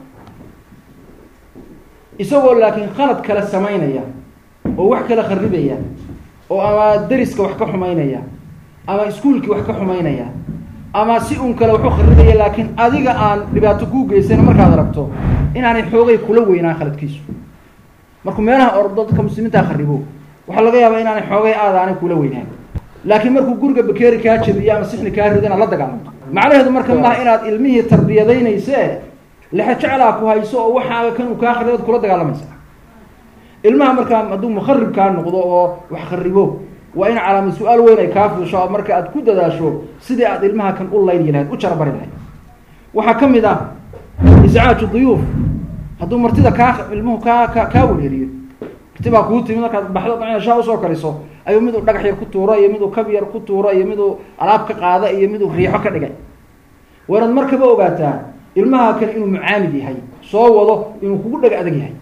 [SPEAKER 2] isagoo laakiin khalad kale samaynaya oo wax kale kharibaya oo ama deriska wax ka xumaynaya ama iskuolkii wax ka xumaynaya ama si un kale waxu kharibaya laakiin adiga aan dhibaato kuu geysan markaad aragto inaanay xoogay kula weynaan khaladkiisu markuu meelaha ordo dadka muslimiintaa kharibo waxaa laga yaabaa inaanay xoogay aada aanay kula weynaan laakiin markuu guriga bakeeri kaa jabiyo ama sixni kaa rido inaad la dagaalanto macnaheedu marka maaha inaad ilmihii tarbiyadaynayse lexe jeclaa ku hayso oo waxaaga kan uu kaa kharibo ad kula dagaalamaysa ilmaha markaa hadduu mukharib kaa noqdo oo wax kharibo waa in calaamad su-aal weyn ay kaa fuusho oo marka aad ku dadaasho sidii aad ilmaha kan u layni lahayd u jarabari lahayd waxaa ka mid ah iscaaju duyuuf hadduu martida kaa ilmuhu kaa ka kaa wareeriyo marti baa kuu timid markaad baxdo shaa usoo kariso ayuu miduu dhagax yar ku tuuro iyo miduu kab yar ku tuuro iyo miduu alaab ka qaada iyo miduu riixo ka dhigay waa inaad markaba ogaataa ilmaha kan inuu mucaamid yahay soo wado inuu kugu dheg adag yahay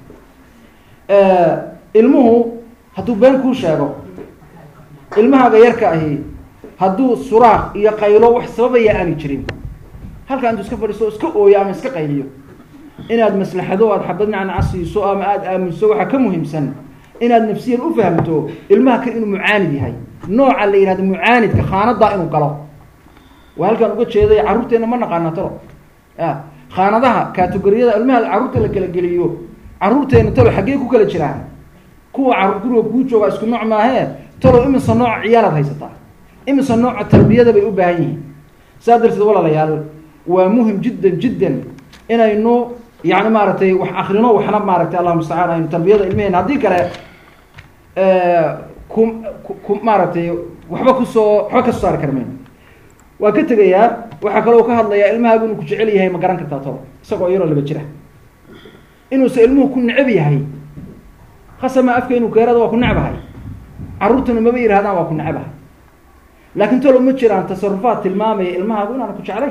[SPEAKER 2] ilmuhu hadduu been kuu sheego ilmahaaga yarka ahi hadduu suraaq iyo qaylo wax sababaya aani jirin halkaa intuu iska fadhiiso o iska ooyo ama iska qayliyo inaad maslaxado aad xabad nacnaca siiso ama aada aaminso waxaa ka muhiimsan inaad nafsiyan u fahamto ilmaha kan inuu mucaanid yahay nooca la yihahdo mucaanidka khaanadaa inuu galo waa halkaan uga jeeday carruurteenna ma naqaana talo ya khaanadaha kategoriyada ilmaha carruurta la kala geliyo carruurteena talo xaggee ku kala jiraan kuwa carruur guriga kuu joogaa isku nooc maahee talow imise nooca ciyaalaad haysataa imise nooca tarbiyada bay u baahan yihiin saa darteed walaalayaal waa muhim jiddan jiddan inaynu yani maaragtay wax akrino waxna maaragtay allah mustacaan aynu tarbiyada ilmehena haddii kale ku ku maaragtay waxba kusoo waxba kasoo saari kara mayno waa ka tegayaa waxaa kaloo ka hadlayaa ilmahaagu inuu ku jecel yahay ma garan kartaa talo isagoo yaroo laba jira inuusa ilmuhu ku necab yahay khasama afka inuu keerada waa ku necbahay carruurtuna maba yidhahdaan waa ku necbahay laakiin talo ma jiraan tasarufaad tilmaamaya ilmahaagu inaana ku jeclayn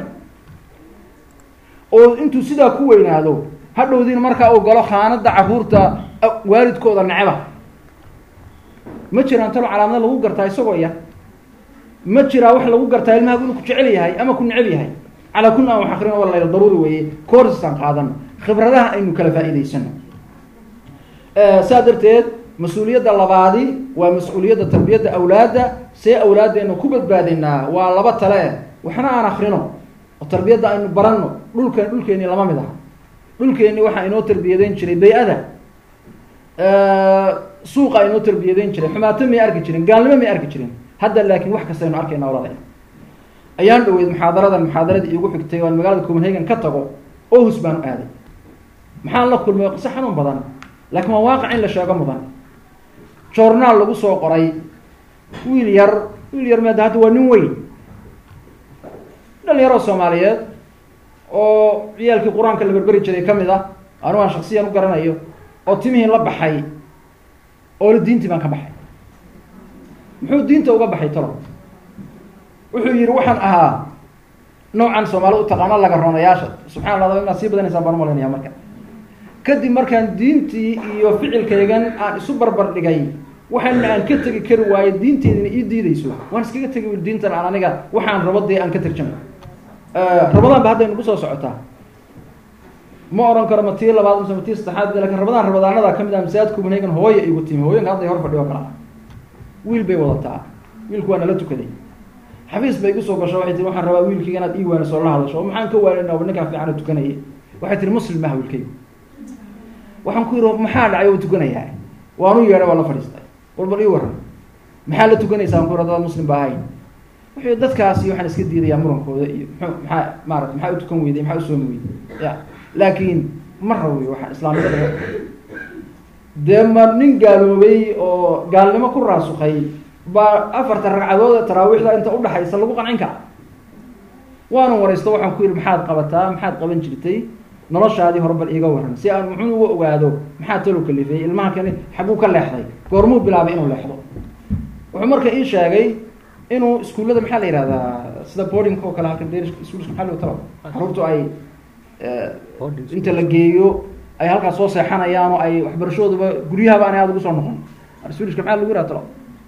[SPEAKER 2] oo intuu sidaa ku weynaado hadhowdiina markaa uu galo khaanada carruurta waalidkooda necba ma jiraan talo calaamada lagu gartaa isagoo yar ma jiraa wax lagu gartaa ilmahaagu inuu ku jecel yahay ama ku necab yahay calaa kulli aan wax akrino wala daruuri weeye koorsisaan qaadano khibradaha aynu kala faa'iidaysano saa darteed mas-uuliyadda labaadi waa mas-uuliyadda tarbiyadda awlaadda see awlaaddeena ku badbaadinaa waa laba tale waxna aan akrino oo tarbiyadda aynu baranno dhulkan dhulkeeni lama mid aha dhulkeeni waxaa inoo tarbiyadeyn jiray bay-ada suuqa inoo tarbiyadeyn jiray xumaato may arki jirin gaalnimo may arki jirin hadda laakiin wax kasta aynu arkayna walaalay ayaan dhaweyd muxaadaradan muxaadaradii iigu xigtay oan magaalada copenhagen ka tago ohus baan u aaday maxaan la kulmay qiso xanuun badan laakiin waa waaqic in la sheego mudan journaal lagu soo qoray wiil yar wiil yar maada hadda waa nin weyn dhalinyaroo soomaaliyeed oo ciyaalkii qur-aanka la berberi jiray ka mid ah anu aan shaksiyan u garanayo oo timihii la baxay oo la diintii baan ka baxay muxuu diinta uga baxay talo wuxuu yihi waxaan ahaa noocan soomaalida utaqaano laga roonayaasha subxana allah inaad sii badanaysaan baan umalaynaya marka kadib markaan diintii iyo ficilkaygan aan isu barbar dhigay waxaana aan ka tegi kari waayo diinteedina ii diideyso waan iskaga tegi wi diintan aan aniga waxaan rabo dee aan ka tarjamay rabadaan ba hadday nagu soo socotaa ma oran karo ma tii labaad mise ma tii saddexaad lakin rabadaan rabadaanada kamid ah masaajid copenhagen hooya igu timi hooyanka hadday hor fadhiyo kala wiil bay wadataa wiilku waa nala tukaday xafiis bay igu soo gasho waxay tii waxaan rabaa wiilkayga inaad ii waaniso la hadasho maxaan ka waaninaba ninkaan fiicana tukanaya waxay tihi muslim maha wiilkaygu waxaan ku yihi maxaa dhacay oo tukanayaa waanu yeedhay waa la fadhiistay war bal ii waran maxaa la tukanaysaa an ku yihahda muslim ba ahayn wuxuu dadkaasi waxaan iska diidayaa murankooda iyo mxuu maxaa maarata maxaa u tukan weyday maxaa usoomi weyday ya laakiin ma rawiyo waxaan islaamnimada dee ma nin gaaloobay oo gaalnimo ku raasukay baa afarta ragcadood ee taraawiixda inta udhaxaysa lagu qancin kara waanu waraysto waxaan ku yihi maxaad qabataa maxaad qaban jirtay noloshaadii hore bal iiga waran si aan muxuu uga ogaado maxaa talo kalifeeyey ilmaha kani xaguu ka leexday goormuu bilaabay inuu leexdo wuxuu marka ii sheegay inuu iskuullada maxaa la yihahdaa sida boarding oo kale halkan darish iskuulska maxaa loo talo caruurtu ay inta la geeyo ay halkaas soo seexanayaan oo ay waxbarashadooduba guryahaba aanay aada ugu soo noqon iskuulska maxaa lagu yihahda talo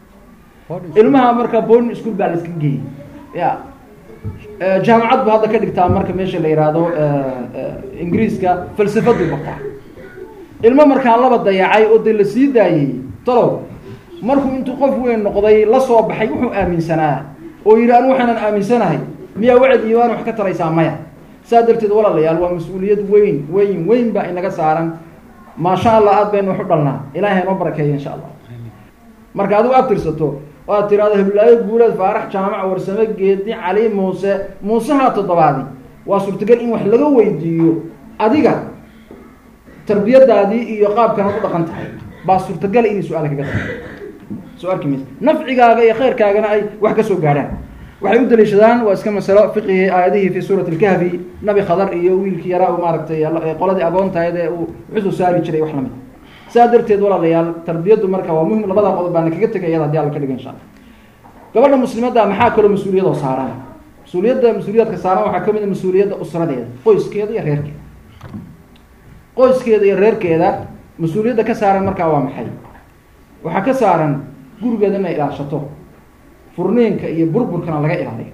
[SPEAKER 2] ilmaha marka boarding school baa la iska geeyey ya jaamacad bu hadda ka dhigtaa marka meesha la yihahdo ingiriiska falsafadu bartaa ilmo markaa laba dayacay oo de la sii daayey talow markuu intuu qof weyn noqday la soo baxay wuxuu aaminsanaa oo yidhi anu waxaanan aaminsanahay miyaa wacd iyo waan wax ka taraysaa maya saa darteed walaalayaal waa mas-uuliyad weyn weyn weyn baa inaga saaran maasha allah aad baynu wax u dhalnaa ilahay noo barakeeya insha allah marka adigu aad tirsato oo aad tiraahdo hiblaayo guuleed faarax jaamac warsame geedi cali muuse muusehaa toddobaadi waa suurtagal in wax laga weydiiyo adiga tarbiyadaadii iyo qaabkanaad u dhaqan tahay baa suurtagal inay su-aal kaga tahay soo arki maysa nafcigaaga iyo khayrkaagana ay wax ka soo gaadhaan waxay u daliishadaan waa iska masalo fiqigii aayadihii fi suurati lkahfi nabi khadar iyo wiilkii yaraa u maaragtay qoladii agoontahayd ee uu xusuu saari jiray wax lamid saa darteed walaalayaal tarbiyaddu marka waa muhim labada qodob baana kaga tegay iyada hadii alla ka dhiga insha alla gabadha muslimadda maxaa kaloo mas-uuliyadoo saaran mas-uuliyadda mas-uuliyaadka saaran waxaa kamid a mas-uuliyadda usradeeda qoyskeeda iyo reerkeeda qoyskeeda iyo reerkeeda mas-uuliyadda ka saaran markaa waa maxay waxaa ka saaran gurigeeda inay ilaashato furniinka iyo burburkana laga ilaaliyo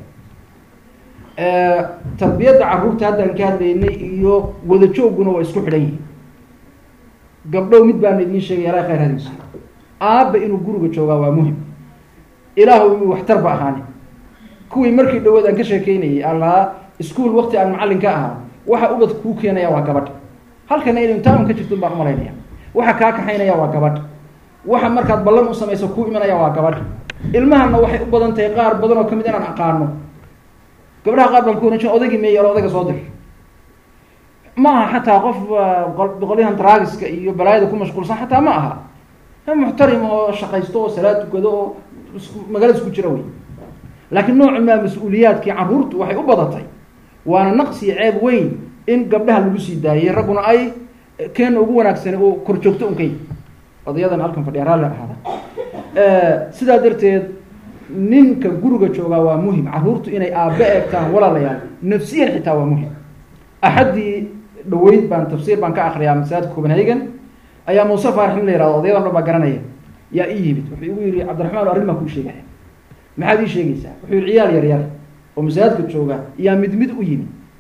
[SPEAKER 2] tarbiyadda carruurta haddaan ka hadlaynay iyo wada jooguna waa isku xidhan yihin gabdhow mid baana idiin sheegay alaa khayr hadiisa aabba inuu guriga joogaa waa muhim ilaahu inuu waxtarba ahaani kuwii markii dhawood aan ka sheekeynayay aan lahaa ischool wakti aan macallin ka ahaa waxa ubad kuu keenaya waa gabadh halkana inay imtixaan ka jirto baan umalaynaya waxa kaa kaxaynaya waa gabadh waxa markaad ballan u samayso kuu imanaya waa gabadh ilmahana waxay u badan tahay qaar badan oo kamid inaan aqaano gabdhaha qaar baan ku oran jir odaygii meey alo odayga soo dir ma aha xataa qof boqolyahan draagiska iyo balaayada ku mashquulsan xataa ma aha muxtarim oo shaqaysto oo salaad tukado oo magaalada isku jira wey laakiin noocu maa mas-uuliyaadkii carruurtu waxay u badatay waana naqsi ceeb weyn in gabdhaha lagu sii daayay ragguna ay keena ugu wanaagsani oo kor joogto unkay odayadan halkan fadhiya raalli ahaada sidaa darteed ninka guriga joogaa waa muhim carruurtu inay aabbe eegtaan walaalayaal nafsiyan xitaa waa muhim axaddii dhaweyd baan tafsiir baan ka akriyaa masaajidka copenhagen ayaa muuse faarax in la yihahdo odayadan dhan baa garanaya yaa ii yimid wuxuu igu yihi cabdiraxmaan arrin baan kuu sheegaya maxaad ii sheegaysaa wuxuu yihi ciyaal yar yar oo masaajidka jooga yaa mid mid u yimid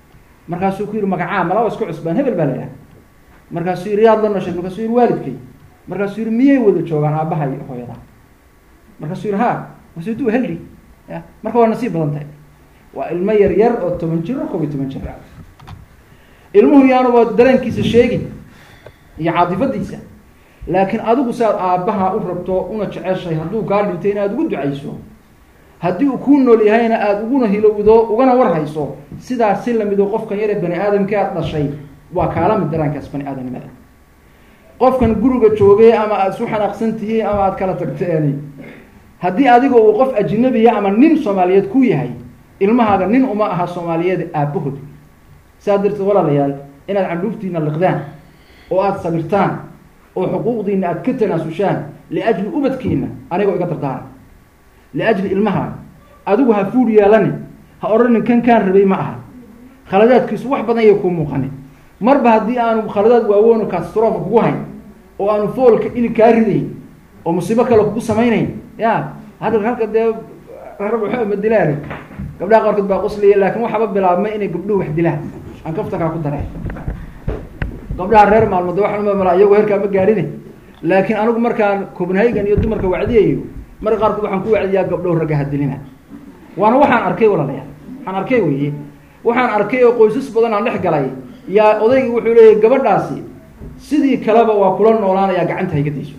[SPEAKER 2] markaasuu ku yihi magacaa malaba isku cusbaan hebel baa la yidhaha markaasuu yihi yaad la noshay markaasuu yihi waalidkay markaasuu yihi miyay wada joogaan aabbaha iyo hooyada markaasuu yihi ha markaasuu du heldi ya marka waa nasiib badan tahay waa ilmo yar yar oo toban jir oo kob iyo toban jir ah ilmuhu yaanuba dareenkiisa sheegin iyo caatifadiisa laakiin adigu saad aabbaha u rabto una jeceshay hadduu kaa dhintay inaad ugu ducayso haddii uu kuu nool yahayna aada uguna hilowdo ugana warhayso sidaas si lamido qofkan yare bani aadamka aad dhashay waa kaala mid daraankaas bani aadamnimada qofkan guriga joogay ama aada isu xanaaqsan tihiin ama aada kala tagteen haddii adiga uu qof ajnabiya ama nin soomaaliyeed ku yahay ilmahaaga nin uma aha soomaaliyeed aabbahood saa darteed walaalayaal inaad candhuuftiina liqdaan oo aada sabirtaan oo xuquuqdiina aada ka tanaasushaan liajli ubadkiina anigoo iga dardaara liajli ilmaha adigu ha fuul yeelani ha odhanin kan kaan rabay ma aha khaladaadkiisu wax badan yay kuu muuqanin marba haddii aanu khaladaad waawoon katastrofa kugu hayn oo aanu foolka ili kaa ridayn oo musiibo kale kugu samaynayn ya hadda halka dee rag waxba ma dilaan gabdhaha qaarkood baa qusliya laakin waxaba bilaabmay inay gabdhuhu wax dilaan aan kaftakaa ku daray gabdhaha reer maalmood waxaan umamalaa iyagoo heerkaa ma gaadhine laakiin anigu markaan copenhagen iyo dumarka wacdiyayo marka qaarkood waxaan ku wacdiyaa gabdhow ragga hadilina waana waxaan arkay walaalayaal waxaan arkay weye waxaan arkay oo qoysas badan aan dhex galay yaa odaygii wuxuu leeyahy gabadhaasi sidii kaleba waa kula noolaanayaa gacanta hayga dayso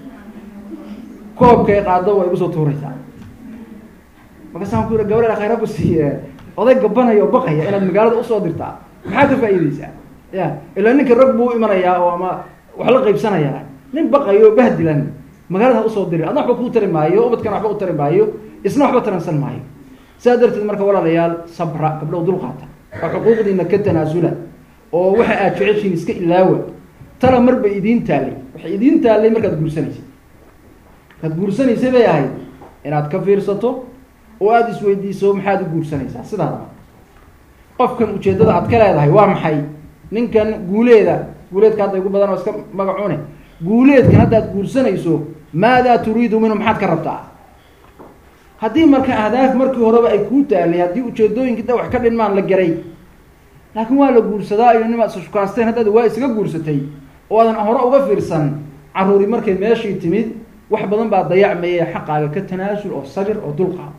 [SPEAKER 2] koobkay qaado waa igu soo tuuraysaa markaasaan ku yidhi gabadha khayrabu siiye oday gabanaya oo baqaya inaad magaalada usoo dirtaa maxaa ka faa'iideysaa ya ilaa ninka rag buu u imanayaa oo ama wax la qaybsanayaa nin baqayo oo bahdilan magaalada ha usoo diri adna waxba kuu tari maayo ubadkana waxba u tari maayo isna waxba taransan maayo saa darteed marka walaalayaal sabra gabdhow dulqaata oo xuquuqdiina ka tanaasula oo waxa aad jeceshiin iska ilaawa tala marba idiin taallay waxay idiin taallay markaad guursanaysay markaad guursanaysay bay ahayd inaad ka fiirsato oo aada isweydiiso maxaad u guursanaysaa sidaadaba qofkan ujeeddada aad ka leedahay waa maxay ninkan guuleeda guuleedka hadda igu badan oo iska magacune guuleedkan haddaad guursanayso maadaa turiidu minhu maxaad ka rabtaa haddii marka ahdaaf markii horeba ay kuu taalay haddii ujeedooyinkii da wax ka dhinmaan la garay laakiin waa la guursadaa iyo nimaad isashukaasteen haddaad waa isaga guursatay oo aadan hore uga fiirsan caruuri markay meeshii timid wax badan baa dayacmaya xaqaaga ka tanaasul oo sabir oo dulqaad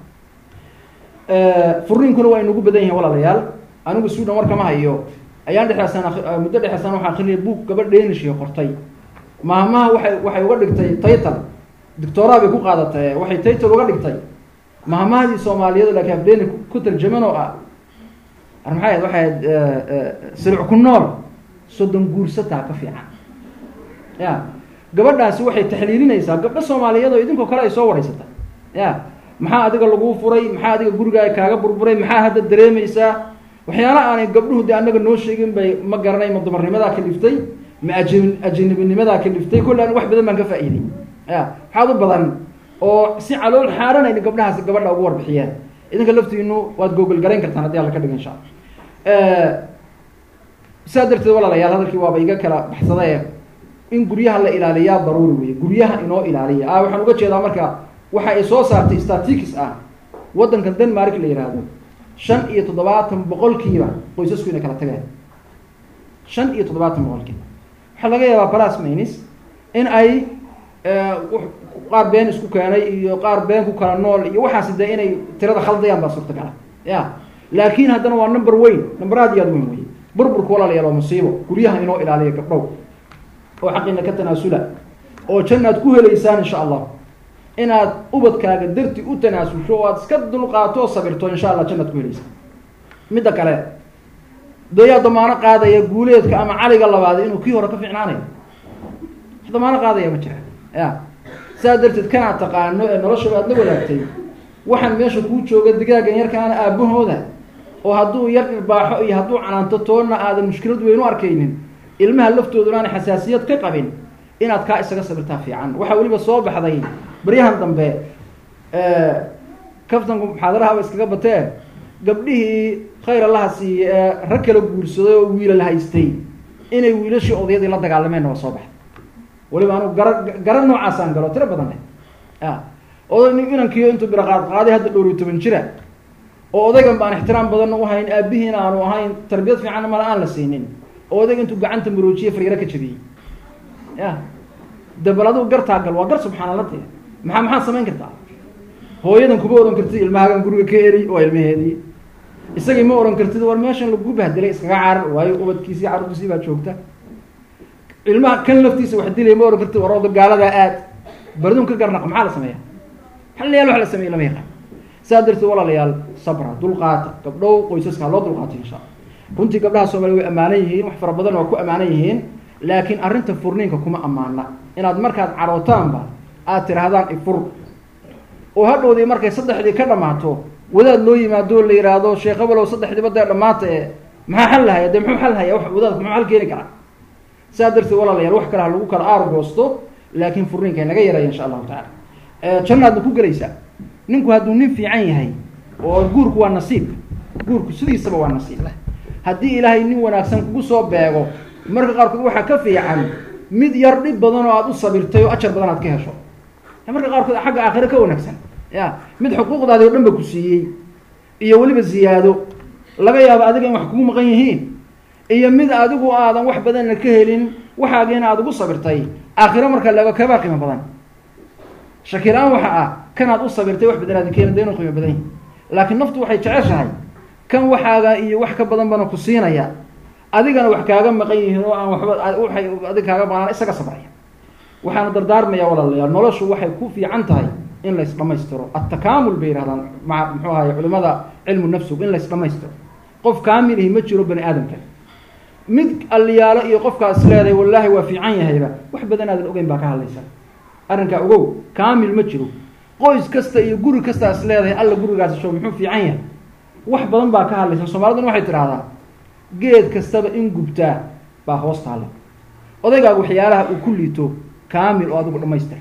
[SPEAKER 2] furiinkuna waa inugu badan yihin walaalayaal anigu suudan warkama hayo ayaan dhexeesan muddo dhexeesan waxaa akrinaya buug gabadh dhenishiga qortay maamaha waxay waxay uga dhigtay taytal doctoraa bay ku qaadatay waxay taytal uga dhigtay maamahadii soomaaliyeed laakiin afdheeni ku tarjaman oo ah ar maxay ahayd waxay ahayd silic ku nool soddon guursataa ka fiican ya gabadhaasi waxay taxliilinaysaa gabdho soomaaliyeed oo idinkoo kale ay soo wareysatay ya maxaa adiga laguu furay maxaa adiga gurigaa kaaga burburay maxaa hadda dareemaysaa waxyaala aanay gabdhuhu de anaga noo sheegin bay ma garanay ma dumarnimadaa kaliftay ma aji ajinibinimadaa kaliftay kolle an wax badan baan ka faa'iiday ya waxaad u badan oo si calool xaaranayna gabdhahaas gabadha ugu warbixiyeen idinka laftiinu waad googol garayn kartaan haddii alla ka dhigo insha alla saa darteed walaalayaal hadalkii waaba iga kala baxsadae in guryaha la ilaaliyaa daruuri weye guryaha inoo ilaaliya a waxaan uga jeedaa marka waxa ay soo saartay statics ah waddankan denmark la yihahdo shan iyo toddobaatan boqolkiiba qoysasku inay kala tageen shan iyo toddobaatan boqolkiiba waxaa laga yaabaa balas maynis in ay qaar been isku keenay iyo qaar been ku kala nool iyo waxaasi dee inay tirada khaldayaan baa suurtagala ya laakin haddana waa number weyn number aad iyo aad weyn wey burburka walaalayaal waa musiibo guryaha inoo ilaaliya gabdhow oo xaqiina ka tanaasula oo jannaad ku helaysaan insha allah inaad ubadkaaga darti u tanaasusho o aad iska dulqaato oo sabirto insha allah jannaad ku helaysaa midda kale dayaa damaano qaadaya guuleedka ama caliga labaad inuu kii hore ka fiicnaanayo wax damaano qaadaya ma jira ya saa darteed kanaad taqaano ee noloshaba aad la wadaagtay waxaan meesha kuu jooga digaagan yarkaana aabahooda oo hadduu yar dhirbaaxo iyo hadduu canaanto toonna aadan mushkilad weyn u arkaynin ilmaha laftooduna aanay xasaasiyad ka qabin inaad kaa isaga sabirtaa fiican waxaa weliba soo baxday baryahan dambe kaftanku muxaadarahaba iskaga batee gabdhihii khayr allaha siiye ee rag kala guursaday oo wiilal haystay inay wiilashii odayadii la dagaalameenna waa soo baxay weliba anugu gara gara noocaasaan galo tiro badan leh ya oday inankiyo intuu biraqaad qaaday hadda dhowr iyo toban jira oo odaygan baan ixtiraam badanna u hayn aabihiina aanu ahayn tarbiyad fiicanna mala aan la siinin oo odayga intuu gacanta maroojiye fariiro ka jabiyey ya dabal adigu gartaa gal waa gar subxaanalla dee maxaa maxaad samayn kartaa hooyadan kuma ohan kartid ilmahagan guriga ka eri waa ilmaheedii isagii ma ohan kartid war meeshan lagu bahdilay iskaga carar waayo ubadkiisii carruurtiisii baa joogta ilmaha kan laftiisa wax dilay ma ohan kartid war oda gaaladaa aad bardun ka garnaq maxaa la sameeya hal yaal wax la sameeye lama yaqaan saa darteed walaalayaal sabra dulqaata gabdhow qoysaska ha loo dulqaato insha alla runtii gabdhaha soomaliya way ammaanan yihiin wax fara badan waa ku ammaanan yihiin laakiin arrinta furniinka kuma ammaana inaad markaad carootaanba aad tidhaahdaan ifur oo hadhowdii markay saddexdii ka dhammaato wadaad loo yimaado la yihaahdo sheekh abalow saddexdiiba dee dhamaata ee maxaa xal lahaya dee muxuu xal haya w wadaadku muxuu xal keeni karaa saa darteed walaalayaal wax kale ha lagu kala aargoosto laakiin furniinka naga yaraya insha allahu tacala jannaadna ku gelaysaa ninku hadduu nin fiican yahay oo guurku waa nasiib guurku sidiisaba waa nasiib haddii ilaahay nin wanaagsan kugu soo beego marka qaarkood waxaa ka fiican mid yar dhib badan oo aada u sabirtay oo ajar badan aad ka hesho marka qaarkood xagga aakhire ka wanaagsan ya mid xuquuqdaadi o dhan ba ku siiyey iyo weliba ziyaado laga yaabo adiga in wax kugu maqan yihiin iyo mid adigu aadan wax badanna ka helin waxaagiina aada ugu sabirtay aakhiro marka laego kabaa qiimo badan shakila-aan waxa ah kanaad u sabirtay wax badan aadin keena de inu qiimo badan yahi laakiin naftu waxay jeceshahay kan waxaaga iyo wax ka badan bana ku siinaya adigana wax kaaga maqan yihiin oo aan waxba waay adig kaaga maqnaan isaga sabraya waxaana dardaarmaya walaalayaal noloshu waxay ku fiican tahay in lays dhamaystiro attakaamul bay yihahdaan maa muxuu ahaye culimada cilmu nafsigu in lays dhamaystiro qof kaamilihi ma jiro bani aadamka mid aliyaalo iyo qofkaas leedahay wallaahi waa fiican yahayba wax badan aadan ogeyn baa ka hadlaysa arrinkaa ogow kaamil ma jiro qoys kasta iyo guri kastaas leedahay alla gurigaasi show muxuu fiican yahay wax badan baa ka hadlaysa soomaaliduna waxay tidhahdaa geed kastaba in gubtaa baa hoos taale odaygaaga waxyaalaha uu ku liito kaamil oo adigu dhamaystir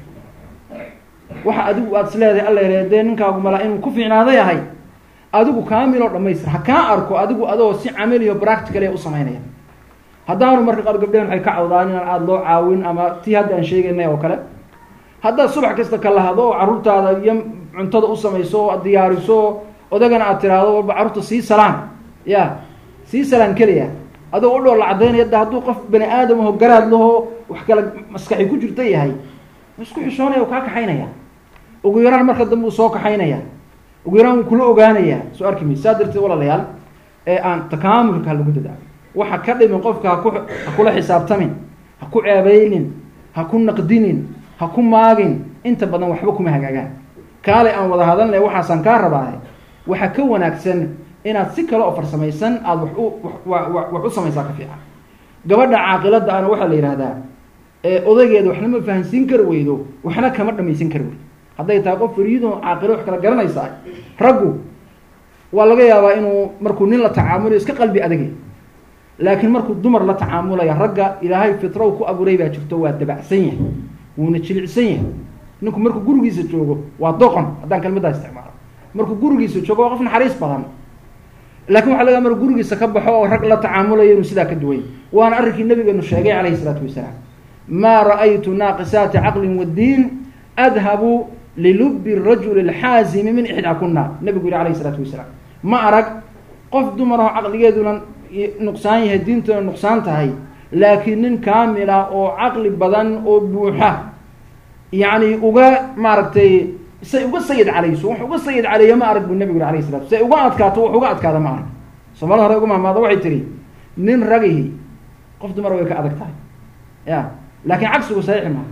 [SPEAKER 2] waxa adigu aada is leedahay alla yare dee ninkaagu malaa inuu ku fiicnaada yahay adigu kaamil oo dhamaystir ha kaa arko adigu adoo si camaliyo practical u samaynaya haddaanu marka qaar gabdhehen waxay ka cawdaan inaan aada loo caawin ama tii hadda aan sheegaynay oo kale haddaad subax kasta ka lahado oo carruurtaada iyo cuntada u samayso oo ad diyaariso odagana aad tiraahdo walba carruurta sii salaan ya sii salaan keliya adoo u dhool la cadaynaya da hadduu qof bani aadam aho garaad laho wax kale maskaxi ku jirta yahay isku xishoonaya kaa kaxaynaya ugu yaraan marka dambe uu soo kaxaynaya ugu yaraan wuu kula ogaanaya soo arki maysa saa darteed walaalayaal ee aan takaamulka ha lagu dadaalo waxa ka dhimin qofka haku ha kula xisaabtamin ha ku ceebeynin ha ku naqdinin ha ku maagin inta badan waxba kuma hagaagaan kaale aan wada hadalnay waxaasaan kaa rabaahe waxaa ka wanaagsan inaad si kale oo farsamaysan aada wax u wax u samaysaa ka fiican gabadha caaqilada ana waxaa la yihahdaa odaygeeda waxna ma fahansiin kari weydo waxna kama dhamaysan kari weydo hadday tahay qof fariidoo caaqilo wax kala garanaysaa raggu waa laga yaabaa inuu markuu nin la tacaamulayo iska qalbi adagay laakiin markuu dumar la tacaamulaya ragga ilaahay fitrow ku abuuray baa jirto waa dabacsan yahay wuuna jilicsan yahay ninku markuu gurigiisa joogo waa doqon haddaan kelmaddaa isticmaalo markuu gurigiisa joogo waa qof naxariis badan laakin waxa laga mar gurigiisa ka baxo oo rag la tacaamulayo inuu sidaa ka duway waana arrinkii nabigeenu sheegay calayhi isalaatu wasalaam maa ra'aytu naaqisaati caqlin waddiin adhabu lilubi rajuli alxaazimi min ixdaa kuna nabigu yihi alayhi isalaatu wasalaam ma arag qof dumar oo caqligeeduna nuqsaan yahay diintuna nuqsaan tahay laakiin nin kaamila oo caqli badan oo buuxa yacni uga maaragtay say uga sayid calayso wax uga sayid caleeya ma arag buu nabigu yiri alayh salatu say uga adkaato wax uga adkaada ma arag soomaalida hore uga mahmaado waxay tihi nin ragihi qof dumar way ka adag tahay ya laakiin cagsigu saxiixi maaha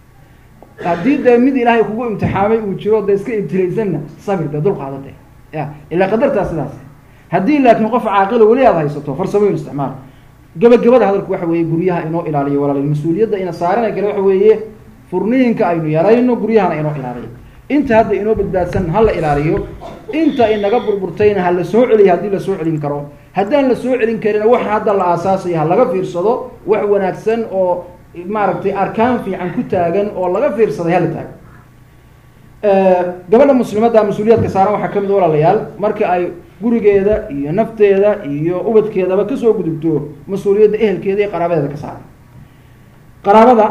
[SPEAKER 2] haddii dee mid ilaahay kugu imtixaamay uu jiro dee iska ibtilaysanna sabir dee dulqaada de ya ilaa qadartaa sidaas haddii laakiin qof caaqilo weli aad haysato farsamooyin isticmaal gabagabada hadalku waxa weeye guryaha inoo ilaaliyo walaal mas-uuliyadda ina saarana kale waxa weeye furniinka aynu yarayno guryahana inoo ilaaliyo inta hadda inoo badbaadsan ha la ilaaliyo inta inaga burburtayna ha la soo celiyo haddii la soo celin karo haddaan la soo celin karina waxa hadda la aasaasaya ha laga fiirsado wax wanaagsan oo maaragtay arkaan fiican ku taagan oo laga fiirsaday hala taago gabadha muslimadda mas-uuliyaadka saaran waxaa kamid walaalayaal marka ay gurigeeda iyo nafteeda iyo ubadkeedaba kasoo gudubto mas-uuliyadda ehelkeeda iyo qaraabadeeda ka saaran qaraabada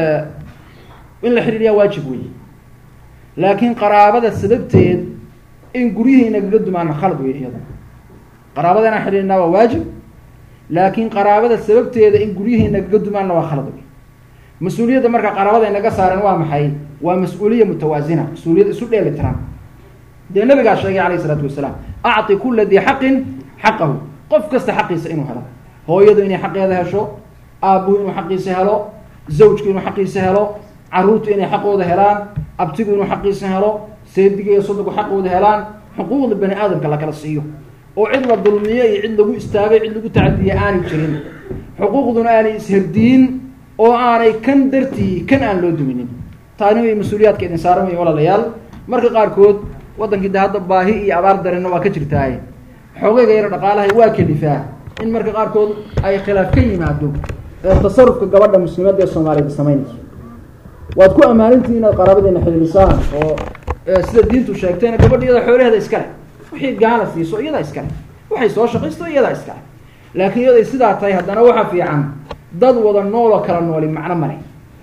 [SPEAKER 2] in la xidhiidyaa waajib wey laakiin qaraabada sababteed in guryihii nagaga dumaana khalad wey iyada qaraabada inaan xidhiidhnaa waa waajib laakiin qaraabada sababteeda in guryihii nagaga dumaanna waa khalad wey mas-uuliyadda marka qaraabada inaga saaren waa maxay waa mas-uuliya mutawaasina mas-uuliyad isu dheeli tiran dee nabigaa sheegay alayh isalaatu wasalaam acti kula dii xaqin xaqahu qof kasta xaqiisa inuu helo hooyadu inay xaqeeda hesho aabuhu inuu xaqiisa helo zawjku inuu xaqiisa helo caruurtu inay xaqooda helaan abtigu inuu xaqiisa helo seediga iyo soddonku xaqooda helaan xuquuqda bani aadamka la kala siiyo oo cid la dulmiyo iyo cid lagu istaagay cid lagu tacadiya aanay jirin xuquuqduna aanay isherdiyin oo aanay kan dartii kan aan loo duminin taani way mas-uuliyaadka idin saaran wey walaalayaal marka qaarkood waddankii de hadda baahi iyo abaar darenna waa ka jirtaaye xoogayga yaro dhaqaalahay waa kelifaa in marka qaarkood ay khilaaf ka yimaado tasarufka gabadha muslimadda ee soomaaliyada samaynayso waad ku ammaanintii inaad qaraabadeena xidhiidhisaan oo sida diintu sheegtayna gabadha iyada xoolaheeda iskale wixii gaala siiso iyada iskale waxay soo shaqaysto iyada iskale laakiin iyaday sidaa tahay haddana waxa fiican dad wada nooloo kala nooli macno male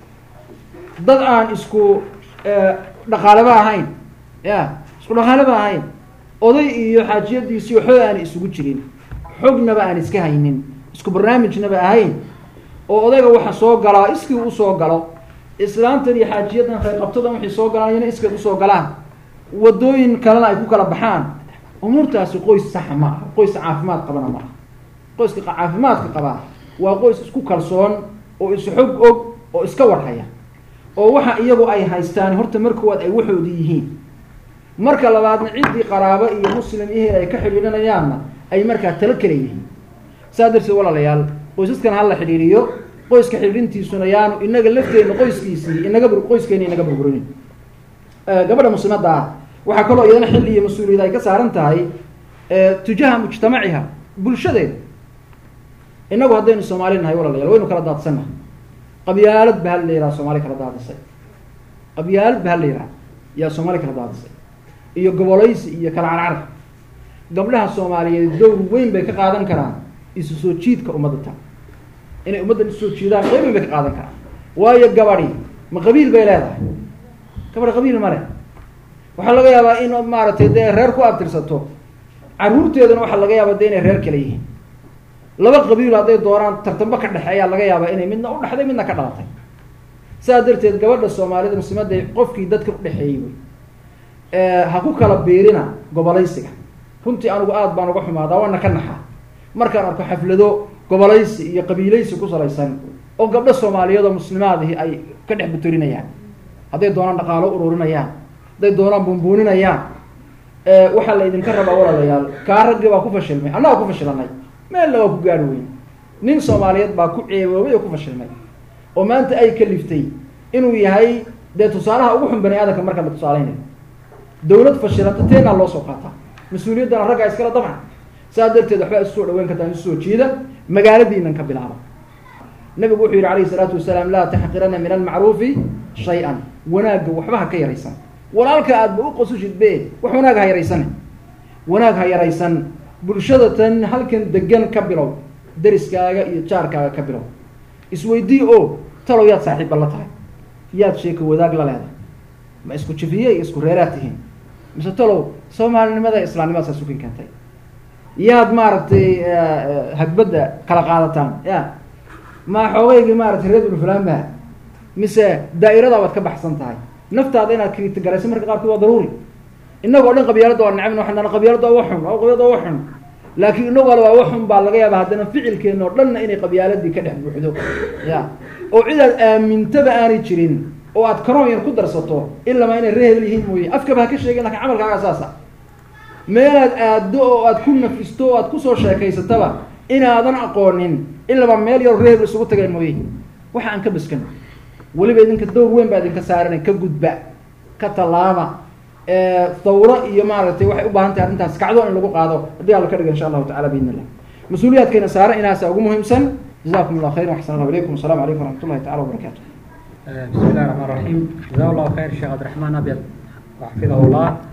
[SPEAKER 2] dad aan isku dhaqaaleba ahayn ya isku dhaqaaleba ahayn oday iyo xaajiyadiisii waxba aan isugu jirin xognaba aan iska haynin isku barnaamijnaba ahayn oo odayga waxa soo galaa iskii usoo galo islaamtan iyo xaajiyadan khayrqabtadan waxay soo galaan iyana iskay usoo galaan wadooyin kalena ay ku kala baxaan umuurtaasi qoys saxa ma aha qoys caafimaad qabana ma aha qoyska caafimaadka qabaa waa qoys isku kalsoon oo isxog og oo iska warhaya oo waxa iyagu ay haystaan horta markoowaad ay waxoodii yihiin marka labaadna ciddii qaraabo iyo muslim ihii ay ka xidhiidhanayaanna ay markaa talo kala yihiin saa darteed walaalayaal qoysaskan hala xidhiidhiyo qoyska xidhiidhintiisuna yaanu inaga lafteenna qoyskiisii inaga bur qoyskeena inaga burburin gabadha muslimadda ah waxaa kaloo iyadana xil iyo mas-uuliyad ay ka saaran tahay tujaha mujtamaciha bulshadeeda inagu haddaynu soomaali nahay walaalayaal waynu kala daadsannahay qabyaalad ba hal la yidhaha soomaali kala daadisay qabyaalad ba hal la yidhaha yaa soomaali kala daadisay iyo gobolaysi iyo kala carcar gabdhaha soomaaliyeed dowr weyn bay ka qaadan karaan isu soo jiidka ummadda ta inay ummaddan isu soo jiidaan qeyb weyn bay ka qaadan karaan waayo gabadhi ma qabiil bay leedahay gabadhi qabiil ma leh waxaa laga yaabaa in maaragtay dee reer ku abtirsato caruurteeduna waxaa laga yaabaa de inay reer kale yihiin laba qabiil hadday doonaan tartamba ka dhexeeyaa laga yaabaa inay midna u dhexday midna ka dhalatay saa darteed gabadha soomaalida muslimadda qofkii dadka udhexeeyey wey ha ku kala biirina gobolaysiga runtii anigu aada baan uga xumaadaa waana ka naxaa markaan arko xaflado gobolaysi iyo qabiilaysi ku salaysan oo gabdho soomaaliyeed oo muslimaadihi ay ka dhex butorinayaan hadday doonaan dhaqaalo ururinayaan hadday doonaan bunbuuninayaan waxaa la idinka rabaa walaalayaal kaa raggii baa ku fashilmay annaga ku fashilanay meelna waa ku gaari weyn nin soomaaliyeed baa ku ceeboobay oo ku fashilmay oo maanta ay kaliftay inuu yahay dee tusaalaha ugu xun bani aadamka marka la tusaaleynayo dawlad fashilanta teenaa loo soo qaataa mas-uuliyaddana raggaa iskala dabcan saa darteed waxbaa isu soo dhaweyn kartaan isu soo jiida magaaladiinan ka bilaaba nabigu wuxuu yihi alayhi salaatu wasalaam laa taxqirana min almacruufi shay-an wanaagga waxba ha ka yaraysan walaalka aadba u qosushid be wax wanaag ha yaraysan wanaag ha yaraysan bulshada tan halkan degan ka bilow deriskaaga iyo jaarkaaga ka bilow isweydii o talow yaad saaxiibba la tahay yaad sheeko wadaag la leedahay ma isku jifiye iyo isku reeraad tihiin mise talow soomaalinimada islaamnimada saas ukin keentay yaad maaragtay hagbadda kala qaadataan ya ma xoogaygii maaragtay reer binu fulaan ba mise daa'irada baad ka baxsan tahay naftaada inaad kriitigarayso marka qaarkood waa daruuri inagoo dhan qabyaalada waa necbn waxaan dhan qabyaalada waa waxun qabyaalada waa waxun laakiin inagoo le waa waxun baa laga yaaba haddana ficilkeena oo dhanna inay qabyaaladii ka dhex buuxdo ya oo cidaad aamintaba aanay jirin oo aad karoon yar ku darsato ilamaa inay ree hebel yihiin mooye afkaba ha ka sheegin lakin camalkaaga saasa meelaad aaddo oo aad ku nafisto oo aad kusoo sheekaysataba inaadan aqoonin ilaba meel yar ree hebel isugu tageen mooye waxa aan ka baskan weliba idinka dowr weyn baa idinka saaran ka gudba ka tallaaba thawro iyo maaragtay waxay u baahan tahay arrintaas kacdo in lagu qaado haddii alla ka dhiga insha allahu tacala biidn illah mas-uuliyaadkeena saaran inaasa ugu muhiimsan jazakum allah khayran waxsan allahu ilaykum asalamu calaykum waraxmat ullahi tacala wabarakatu
[SPEAKER 1] بسم الله الرحمن الرحيم جزاه الله خير الشيخ عبد الرحمن أبيض وحفظه الله